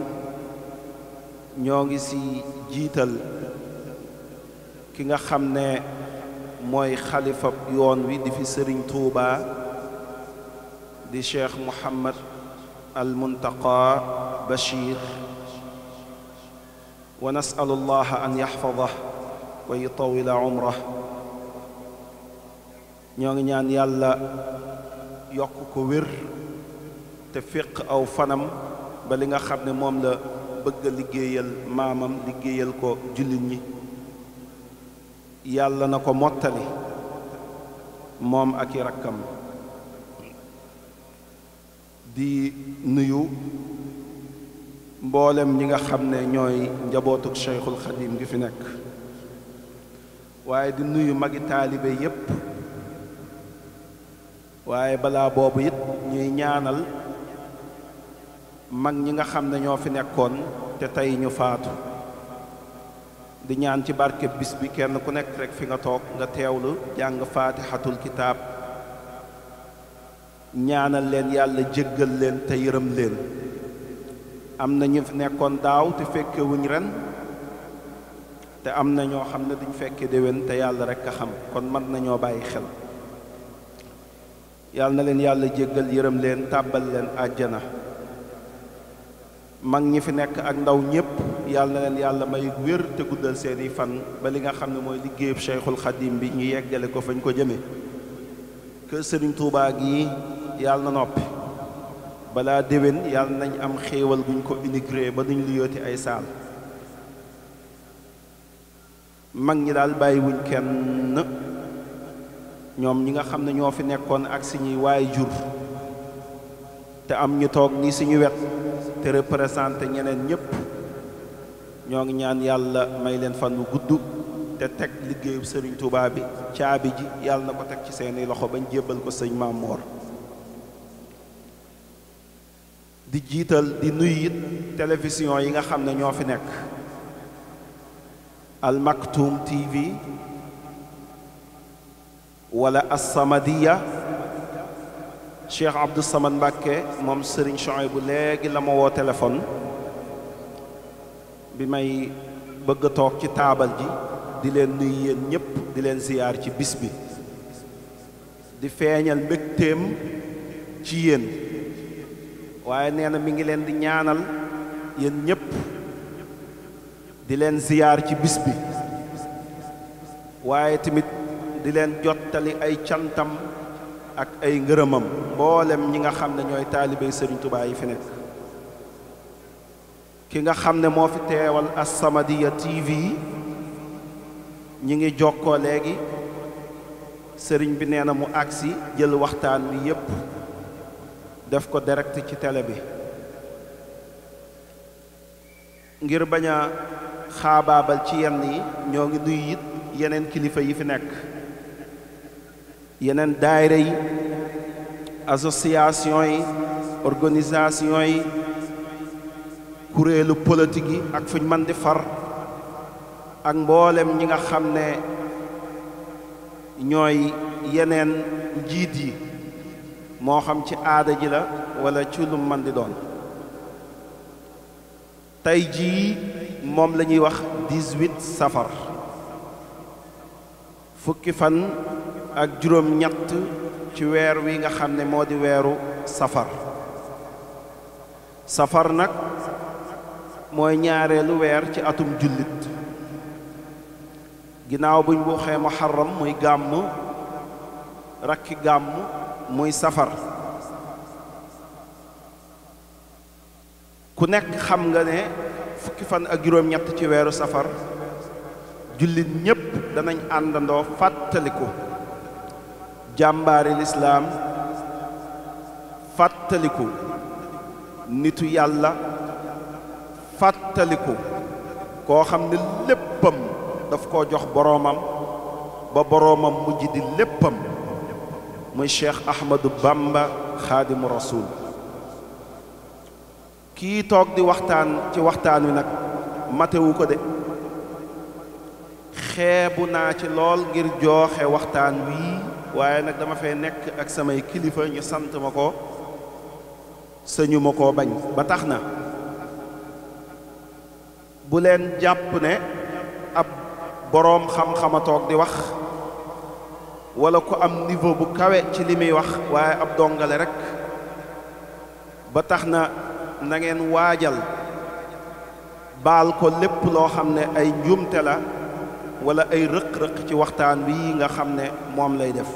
ñoo ngi ci jiital ki nga xam ne mooy xalifa yoon wi di fi sëriñ Tuuba di cheikh Muhammad al Muntaqa Bachir wa nasalu allah an yaxfadah wa yutawila umrah ñoo ngi ñaan yàlla yokk ko wér te féq aw fanam ba li nga xam ne moom la bëgg a liggéeyal maamam liggéeyal ko jullit ñi yàlla na ko mottali moom ak i rakkam di nuyu mboolem ñi nga xam ne ñooy njabootuk Cheikhul Xadim gi fi nekk waaye di nuyu magi taalibe yépp waaye balaa boobu it ñuy ñaanal mag ñi nga xam ne ñoo fi nekkoon te tey ñu faatu di ñaan ci barke bis bi kenn ku nekk rek fi nga toog nga teewlu jàng faatixatul kitaab ñaanal leen yàlla jéggal leen te yërëm leen am na ñu fi nekkoon daaw te fekke wuñ ren te am na ñoo xam ne duñ fekke déwén te yàlla rek a xam kon mën nañoo bàyyi xel yàlla na leen yàlla jéggal yërëm leen tàbbal leen àjjana mag ñi fi nekk ak ndaw ñépp yàlla na leen yàlla may wér te guddal seeni fan ba li nga xam ne mooy liggéeyub Cheikhul Xadim bi ñu yeggale ko fañ ko jëme kër Sëriñ Tuubaa gi yàlla na noppi balaa déwén yàlla nañ am xéewal guñ ko inauguré ba duñ lu yooti ay saal mag ñi daal bàyyiwuñ kenn ñoom ñi nga xam ne ñoo fi nekkoon ak suñuy waay jur te am ñu toog ni suñu wet te représenté ñeneen ñépp ñoo ngi ñaan yàlla may leen fan wu gudd te teg liggéeyu sëriñ Tuubaa bi caabi ji yàlla na ko teg ci seeni loxo bañ jébbal ko sëñ Maam Moor di jiital di nuyu it télévision yi nga xam ne ñoo fi nekk Al Maktoum TV wala As-Samadiyya Cheikh Abdou Samad Mbàkke moom Serigne Chouaïbou léegi la ma woo téléphone bi may bëgg a toog ci taabal ji di leen nuyu yéen ñëpp di leen ziyaar ci bis bi di feeñal mbégteem ci yéen waaye nee na mi ngi leen di ñaanal yéen ñëpp di leen ziyaar ci bis bi waaye tamit di leen jottali ay cantam ak ay ngërëmam mboolem ñi nga xam ne ñooy taalibey Sëriñ Tuubaa yi fi nekk ki nga xam ne moo fi teewal As-Samadiyya TV ñi ngi jokkoo léegi sëriñ bi nee na mu agsi jël waxtaan wi yépp def ko direct ci télé bi ngir bañ a xaabaabal ci yenn yi ñoo ngi nuyu it yeneen kilifa yi fi nekk yeneen daayira yi association yi organisation yi kuréelu politique yi ak fuñ mën di far ak mboolem ñi nga xam ne ñooy yeneen njiit yi moo xam ci aada ji la wala ci lu mën di doon tey jii moom la ñuy wax 18 safar fukki fan ak juróom ñett ci weer wi nga xam ne moo di weeru safar safar nag mooy ñaareelu weer ci atum jullit ginnaaw buñ waxee muharram muy gàmm rakki gàmm muy safar ku nekk xam nga ne fukki fan ak juróom-ñett ci weeru safar jullit ñépp danañ àndandoo fàttaliku jàmbaari lislaam fàttaliku nitu yàlla fàttaliku koo xam ne léppam daf koo jox boroomam ba boroomam mujj di léppam muy cheikh ahmadou bamba xaadimu rasul kii toog di waxtaan ci waxtaan wi nag matewu ko de xeebu naa ci lool ngir jooxe waxtaan wii waaye nag dama fay nekk ak samay kilifa ñu sant ma ko sëñu ma koo bañ ba tax na bu leen jàpp ne ab boroom xam-xama toog di wax wala ku am niveau bu kawe ci li muy wax waaye ab dongale rekk ba tax na na ngeen waajal baal ko lépp loo xam ne ay njuumte la wala ay rëq-rëq ci waxtaan wi nga xam ne moom lay def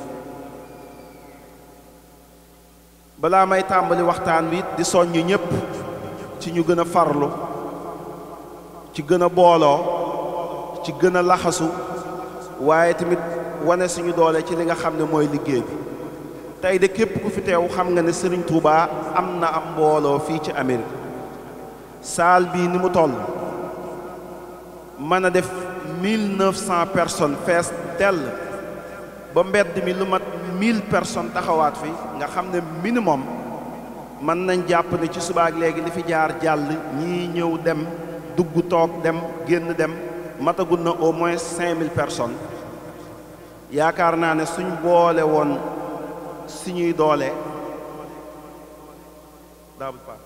balaa may tàmbali waxtaan wi di soññ ñépp ci ñu gën a farlu ci gën a booloo ci gën a laxasu waaye tamit wane suñu doole ci li nga xam ne mooy liggéey bi tey de képp ku fi teew xam nga ne Serigne Touba am na am mbooloo fii ci Amérique saal bii ni mu toll mën a def mille neuf cent personnes fees dell ba mbedd mi lu mat mille personnes taxawaat fi nga xam ne minimum mën nañ jàpp ne ci subaak léegi li fi jaar jàll ñii ñëw dem dugg toog dem génn dem matagul na au moins cinq mille personnes yaakaar naa ne suñ boole woon suñuy doole daabul pa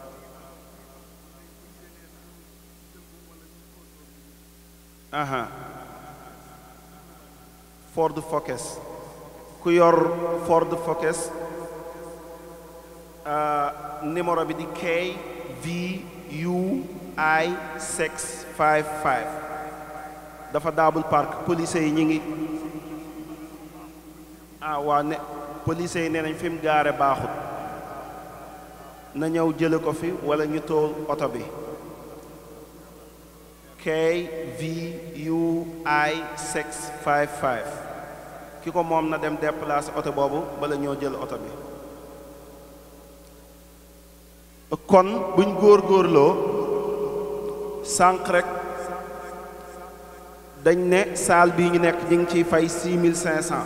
aha Ford Focus ku yor Ford Focus numéro bi di KVUI 655 dafa daabul park police yi ñi ngi ah waa ne police yi nee nañ fi mu gaare baaxut na ñëw jële ko fi wala ñu tool oto bi KVUI 655 ki ko moom na dem déplacer oto boobu bala ñoo jël oto bi kon buñ góor-góorloo sànq rek dañ ne saal bii ñu nekk ñi ngi ciy fay 6500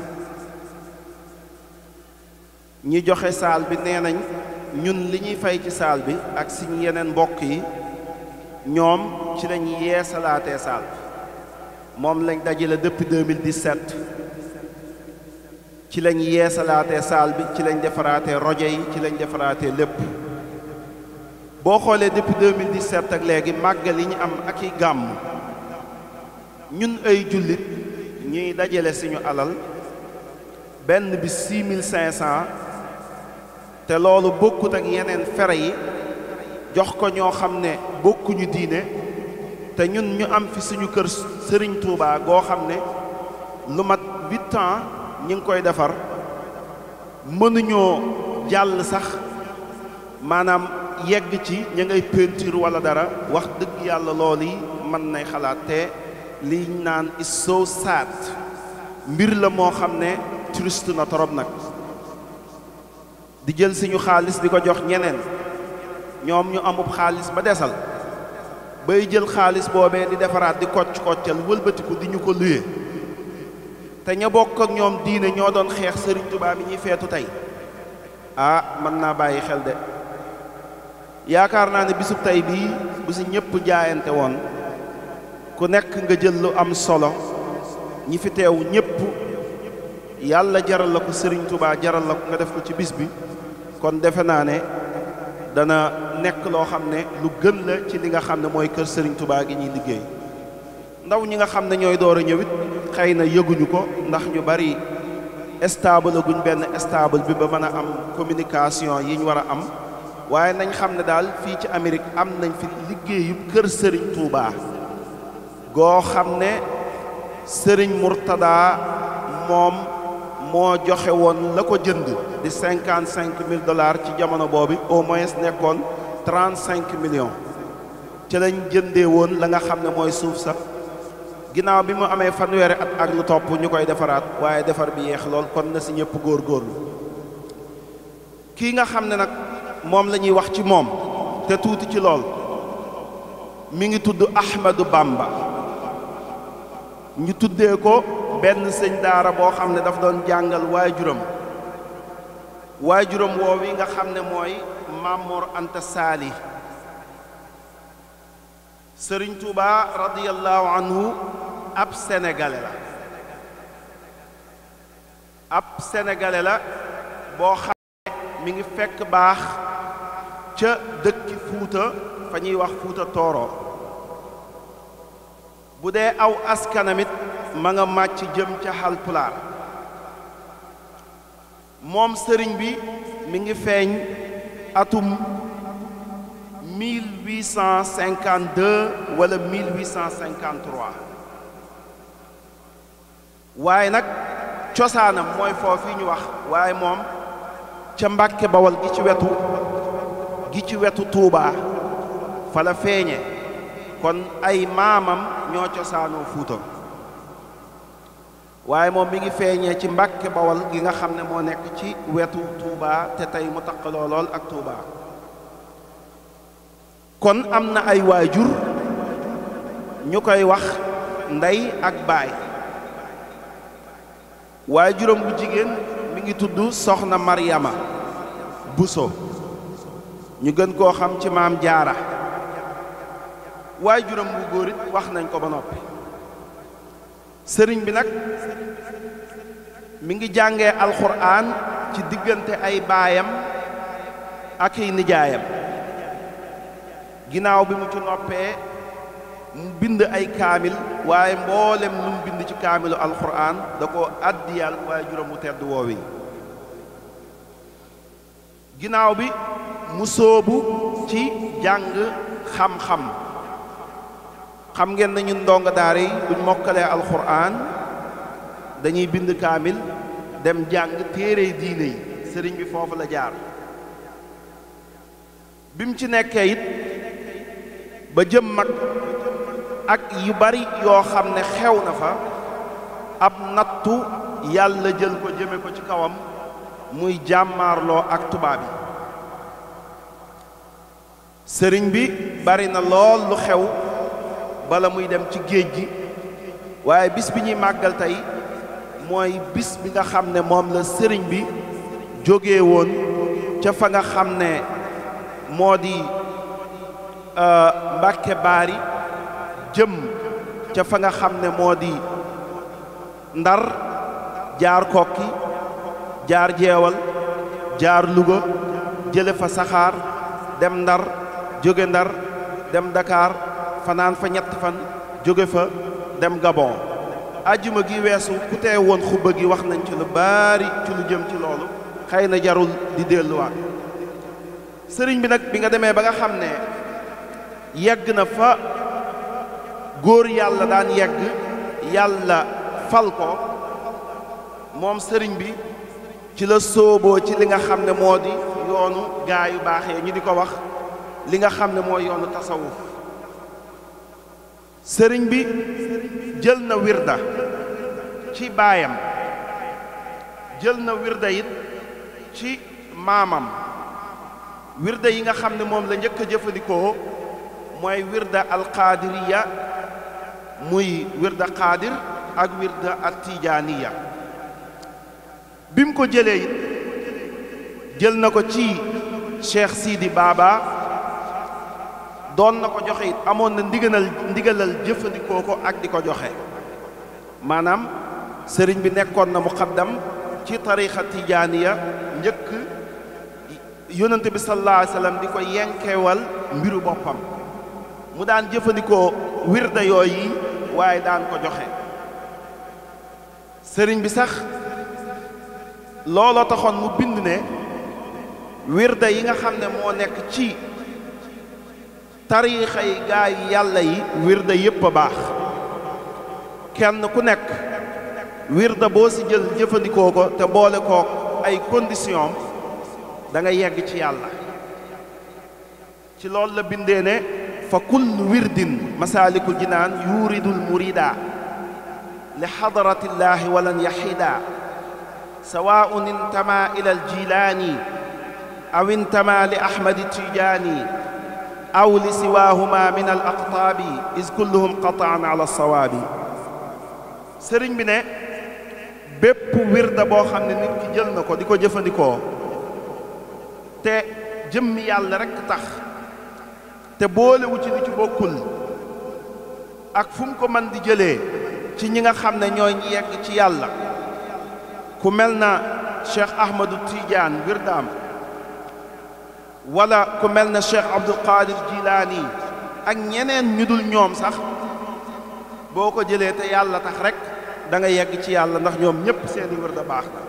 ñi joxe saal bi nee nañ ñun li ñuy fay ci saal bi ak suñu yeneen mbokk yi ñoom ci lañ yeesalaatee saal bi moom lañ dajale depuis 2017 ci lañ yeesalaatee saal bi ci lañ defaraatee rojo yi ci lañ defaraatee lépp boo xoolee depuis 2017 ak léegi màggal yi ñu am ak i gàmm ñun ay jullit ñuy dajale suñu alal benn bi 6500 te loolu bokkut ak yeneen fere yi jox ko ñoo xam ne bokkuñu diine te ñun ñu am fi suñu kër Sëriñ Tuubaa goo xam ne lu mat huit ans ñi ngi koy defar mënuñoo jàll sax maanaam yegg ci ña ngay peinture wala dara wax dëgg yàlla loolu yi mën nay xalaat te liñ naan is so sad mbir la moo xam ne triste na torop nag di jël suñu xaalis di ko jox ñeneen ñoom ñu amub xaalis ba desal bay jël xaalis boobee di defaraat di kocc koccal wëlbatiku di ñu ko luye te ña bokk ak ñoom diine ñoo doon xeex sëriñ Tuubaa bi ñuy feetu tey ah mën naa bàyyi xel de yaakaar naa ne bisub tey bii bu si ñëpp jaayante woon ku nekk nga jël lu am solo ñi fi teew ñëpp yàlla jaral la ko sëriñ Tuubaa jaral la ko nga def ko ci bis bi kon defe naa ne dana nekk loo xam ne lu gën la ci li nga xam ne mooy kër sëriñ Tuubaa gi ñuy liggéey ndaw ñi nga xam ne ñooy door a ñëwit xëy na yëguñu ko ndax ñu bari stable guñ benn stable bi ba mën a am communication yi ñu war a am waaye nañ xam ne daal fii ci Amérique am nañ fi liggéeyub kër sëriñ Touba goo xam ne sëriñ Murtada moom moo joxe woon la ko jënd di cinquante cinq mille dollars ci jamono boobu au moins nekkoon trente cinq millions ci lañ jëndee woon la nga xam ne mooy suuf sax ginnaaw bi mu amee fanweeri at ak lu topp ñu koy defaraat waaye defar bi yeex lool kon na si ñëpp góorgóorlu kii nga xam ne nag moom la ñuy wax ci moom te tuuti ci lool mi ngi tudd Ahmadou Bamba ñu tuddee ko benn sëñ daara boo xam ne daf doon jàngal waajuram waajuram woow yi nga xam ne mooy Mamour Anta Saali Sëriñ Tuuba radiyallahu anhu ab sénégalais la ab sénégalais la boo xam ne mi ngi fekk baax ca dëkki Fuuta fa ñuy wax Fuuta Tooro bu dee aw askanamit ma nga màcc jëm ca Halpulaar moom sëriñ bi mi ngi feeñ atum 1852 wala 1853 waaye nag cosaanam mooy foofu ñu wax waaye moom ca Mbàkke Bawol gi ci wetu gi ci wetu Tuubaa fa la feeñe kon ay maamam ñoo cosaanoo Fuuta waaye moom mi ngi feeñee ci Mbàkke Bawol gi nga xam ne moo nekk ci wetu Tuubaa te tey mu taqaloo lool ak Tuubaa kon am na ay waajur ñu koy wax ndey ak baay waajuram bu jigéen mi ngi tudd soxna Maryama Buso ñu gën koo xam ci maam jaara waajuram bu góor it wax nañ ko ba noppi sëriñ bi nag mi ngi jàngee alxuraan ci diggante ay baayam ak ay nijaayam ginnaaw bi mu ci noppee mu bind ay kaamil waaye mboolem lu mu bind ci kaamilu alxuraan da ko àddiyal waaye juróom mu tedd woowi ginnaaw bi mu sóobu ci jàng xam-xam xam ngeen na ñun ndongo daara yi buñ mokkalee alxuraan dañuy bind kaamil dem jàng téere diine yi sëriñ bi foofu la jaar bi mu ci nekkee it ba jëm mag ak yu bari yoo xam ne xew na fa ab nattu yàlla jël ko jëme ko ci kawam muy jàmmaarloo ak tubaab yi sëriñ bi bari na lool lu xew bala muy dem ci géej gi waaye bis bi ñuy màggal tey mooy bis bi nga xam ne moom la sëriñ bi jóge woon ca fa nga xam ne moo di Mbàkke Baari jëm ca fa nga xam ne moo di Ndar jaar kokki jaar jeewal jaar Louga jële fa saxaar dem ndar jóge ndar dem Dakar fanaan fa ñett fan jóge fa dem Gabon ajjuma gi weesu ku tee woon xubba gi wax nañ ci lu baari ci lu jëm ci loolu xëy na jarul di delluwaat sëriñ bi nag bi nga demee ba nga xam ne yegg na fa góor yàlla daan yegg yàlla fal ko moom sëriñ bi ci la sóoboo ci li nga xam ne moo di yoonu gaa yu baaxee ñu di ko wax li nga xam ne mooy yoonu tasawuf sëriñ bi jël na wirda ci baayam jël na wirda it ci maamam wirda yi nga xam ne moom la njëkk a jëfandikoo mooy wirda alqaadiriya muy wirda qaadir ak wirda attijaaniya bi mu ko jëlee it jël na ko ci cheikh Sidi Baba doon na ko joxe it amoon na ndigalal ndigalal jëfandikoo ko ak di ko joxe maanaam sëriñ bi nekkoon na muqaddam ci tarixa tijaaniya njëkk yonante bi sallallahu alayhi wa sallam di ko yenkewal mbiru boppam mu daan jëfandikoo wirda yooyu waaye daan ko joxe sëriñ bi sax looloo taxoon mu bind ne wirda yi nga xam ne moo nekk ci tariixa yi gaa yi yàlla yi wirda yépp a baax kenn ku nekk wirda boo ci jël jëfandikoo ko te boole kook ay condition da nga yegg ci yàlla ci loolu la bindee ne fa kullu wirdin masaalikul jinaan yuridul murida li xadaratillahi walan yaxida sawaun intama ila aljilaani aw intama li ahmadi tijaani aw li siwaahuma min al aqtaabi is kulluhum qataan ala sawaabi sëriñ bi ne bépp wirda boo xam ne nit ki jël na ko di ko jëfandikoo te jëmmi yàlla rekk tax te boolewu ci li ci bokkul ak fu mu ko mën di jëlee ci ñi nga xam ne ñooy ñi yegg ci yàlla ku mel na Cheikh Ahmadou Tidiane wirdaam wala ku mel na Cheikh Abdul Qadir Jilaani ak ñeneen ñu dul ñoom sax boo ko jëlee te yàlla tax rek da nga yegg ci yàlla ndax ñoom ñépp seeni wirda baax na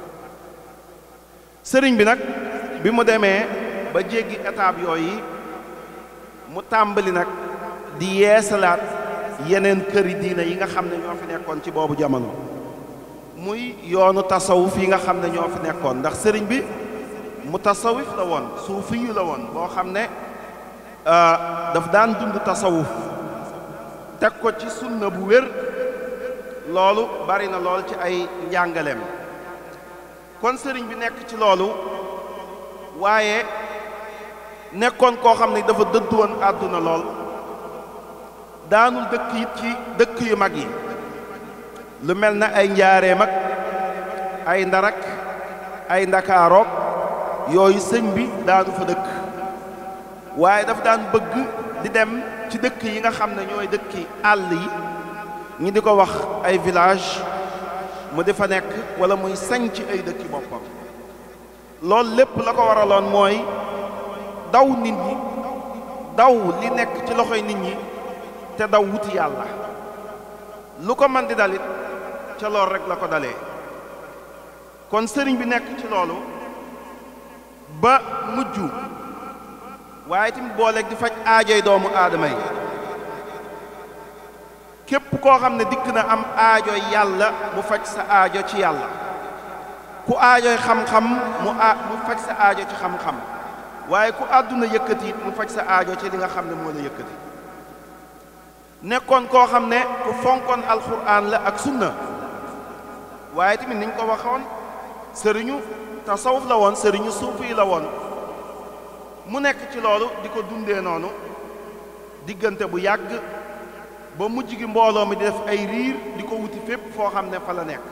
sëriñ bi nag bi mu demee ba jéggi étape yooyu mu tàmbali nag di yeesalaat yeneen këri diina yi nga xam ne ñoo fi nekkoon ci boobu jamono muy yoonu tasawuf yi nga xam ne ñoo fi nekkoon ndax sëriñ bi mu tasawuf la woon suufi yu la woon boo xam ne daf daan dund tasawuf teg ko ci sunna bu wér loolu bari na lool ci ay njàngaleem kon sëriñ bi nekk ci loolu waaye nekkoon koo xam ne dafa dëddu woon àdduna lool daanul dëkk it ci dëkk yu mag yi lu mel na ay njaareem ak ay ndarak ay ndakaarook yooyu sëñ bi daanu fa dëkk waaye dafa daan bëgg di dem ci dëkk yi nga xam ne ñooy dëkki àll yi ñi di ko wax ay village mu di fa nekk wala muy sañ ci ay dëkki boppam loolu lépp la ko waraloon mooy daw nit ñi daw li nekk ci loxoy nit ñi te daw wuti yàlla lu ko man di dalit ca lool rek la ko dalee kon sëriñ bi nekk ci loolu ba mujj waaye tamit booleeg di faj aajoy doomu aadama yi képp koo xam ne dikk na am aajoy yàlla mu faj sa aajo ci yàlla ku aajoy xam-xam mu a mu faj sa aajo ci xam-xam waaye ku àdduna yëkkati it mu faj sa aajo ci li nga xam ne moo la yëkkati nekkoon koo xam ne ku fonkoon alxuraan la ak sunna waaye tamit niñ ko waxoon sëriñu tasawuf la woon sëriñu suufi la woon mu nekk ci loolu di ko dundee noonu diggante bu yàgg ba mujj gi mbooloo mi di def ay riir di ko wuti fépp foo xam ne fa la nekk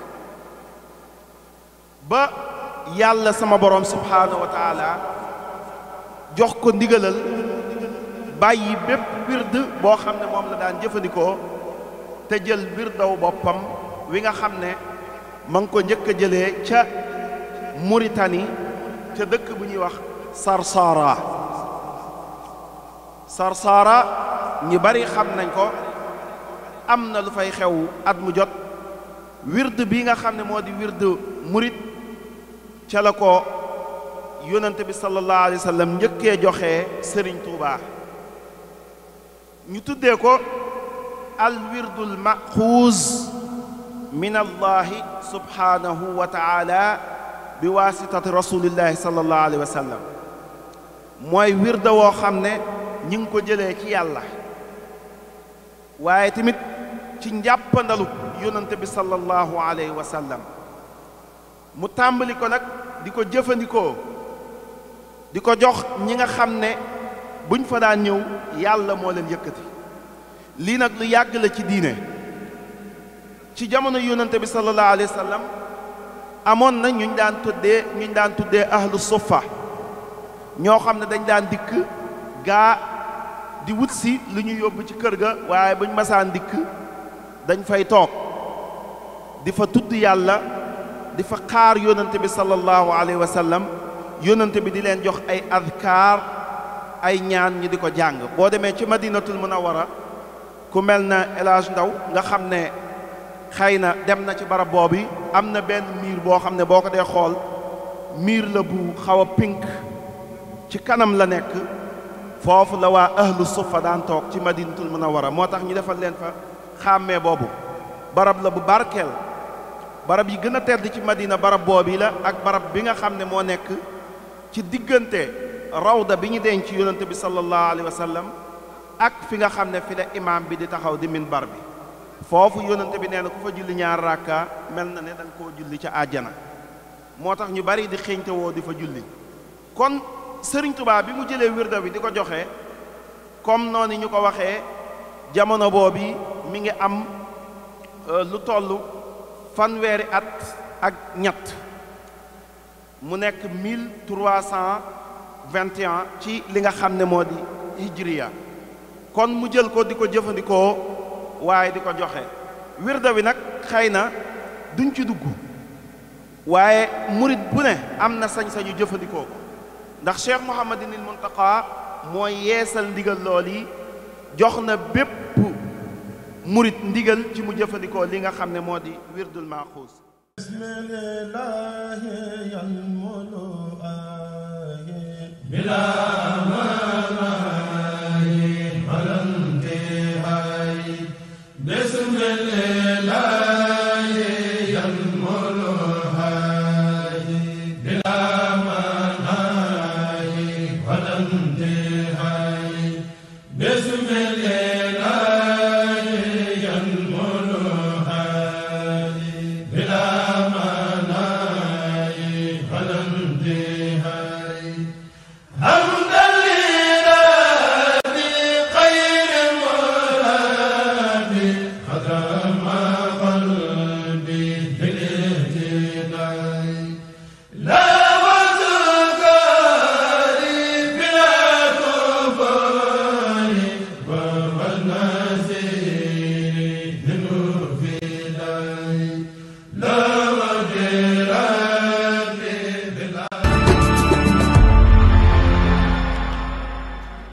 ba yàlla sama borom subhaanahu wa taala jox ko ndigalal bàyyi bépp wird boo xam ne moom la daan jëfandikoo te jël wirdaw boppam wi nga xam ne ma ngi ko njëkk a jëlee ca Mauritanie ca dëkk bu ñuy wax Sarsara Sarsara ñu bari xam nañ ko am na lu fay xew at mu jot wird bi nga xam ne moo di wird murit ca la ko yonante bi sallallahu alayhi wa sallam njëkkee joxe Sëriñ Tuubaa ñu tuddee ko al wirdul maxuuz min allahi subhanahu wa taala bi waasitati rasulillahi sallallahu alayhi wa sallam mooy wirda woo xam ne ñi ngi ko jëlee ci yàlla waaye tamit ci njàppandalu yonante bi sallallahu alayhi wa sallam mu tàmbali ko nag di ko jëfandikoo di ko jox ñi nga xam ne buñ fa daan ñëw yàlla moo leen yëkkati lii nag lu yàgg la ci diine ci jamono yonante bi sallallahu alayhi wa sallam amoon na ñuñ daan tuddee ñuñ daan tuddee ahlu suffa ñoo xam ne dañ daan dikk gaa di wut si lu ñu yóbbu ci kër ga waaye buñ masaan dikk dañ fay toog di fa tudd yàlla di fa xaar yonante bi sallallahu alayhi wa sallam yonante bi di leen jox ay adkaar ay ñaan ñi di ko jàng boo demee ci madinatul munawwara ku mel na El Hadj Ndaw nga xam ne xëy na dem na ci barab boobu am na benn miir boo xam ne boo ko dee xool miir la bu xaw a pink ci kanam la nekk foofu la waa ahlu suffa daan toog ci madinatul munawwara moo tax ñu defal leen fa xàmmee boobu barab la bu barkeel barab yi gën a tedd ci madina barab boobu la ak barab bi nga xam ne moo nekk ci diggante rawda bi ñu denc yonante bi sallallahu alayhi wa sallam ak fi nga xam ne fi la imaam bi di taxaw di minbar bi foofu yonante bi nee na ku fa julli ñaar rakka mel na ne da nga koo julli ca àjjana moo tax ñu bari di xeeñte woo di fa julli kon sëriñ Tuubaa bi mu jëlee wirda bi di ko joxe comme noonu ñu ko waxee jamono boobu mi ngi am lu toll fanweeri at ak ñett mu nekk 1321 ci li nga xam ne moo di hijriya kon mu jël ko di ko jëfandikoo waaye di ko joxe wirda bi nag xëy na duñ ci dugg waaye murit bu ne am na sañ-sañu jëfandikoo ko ndax cheikh mouhamadinil muntaqa mooy yeesal ndigal lool yi jox na bépp murit ndigal ci mu jëfandikoo li nga xam ne moo di wirdul maaxuus Baba Nazi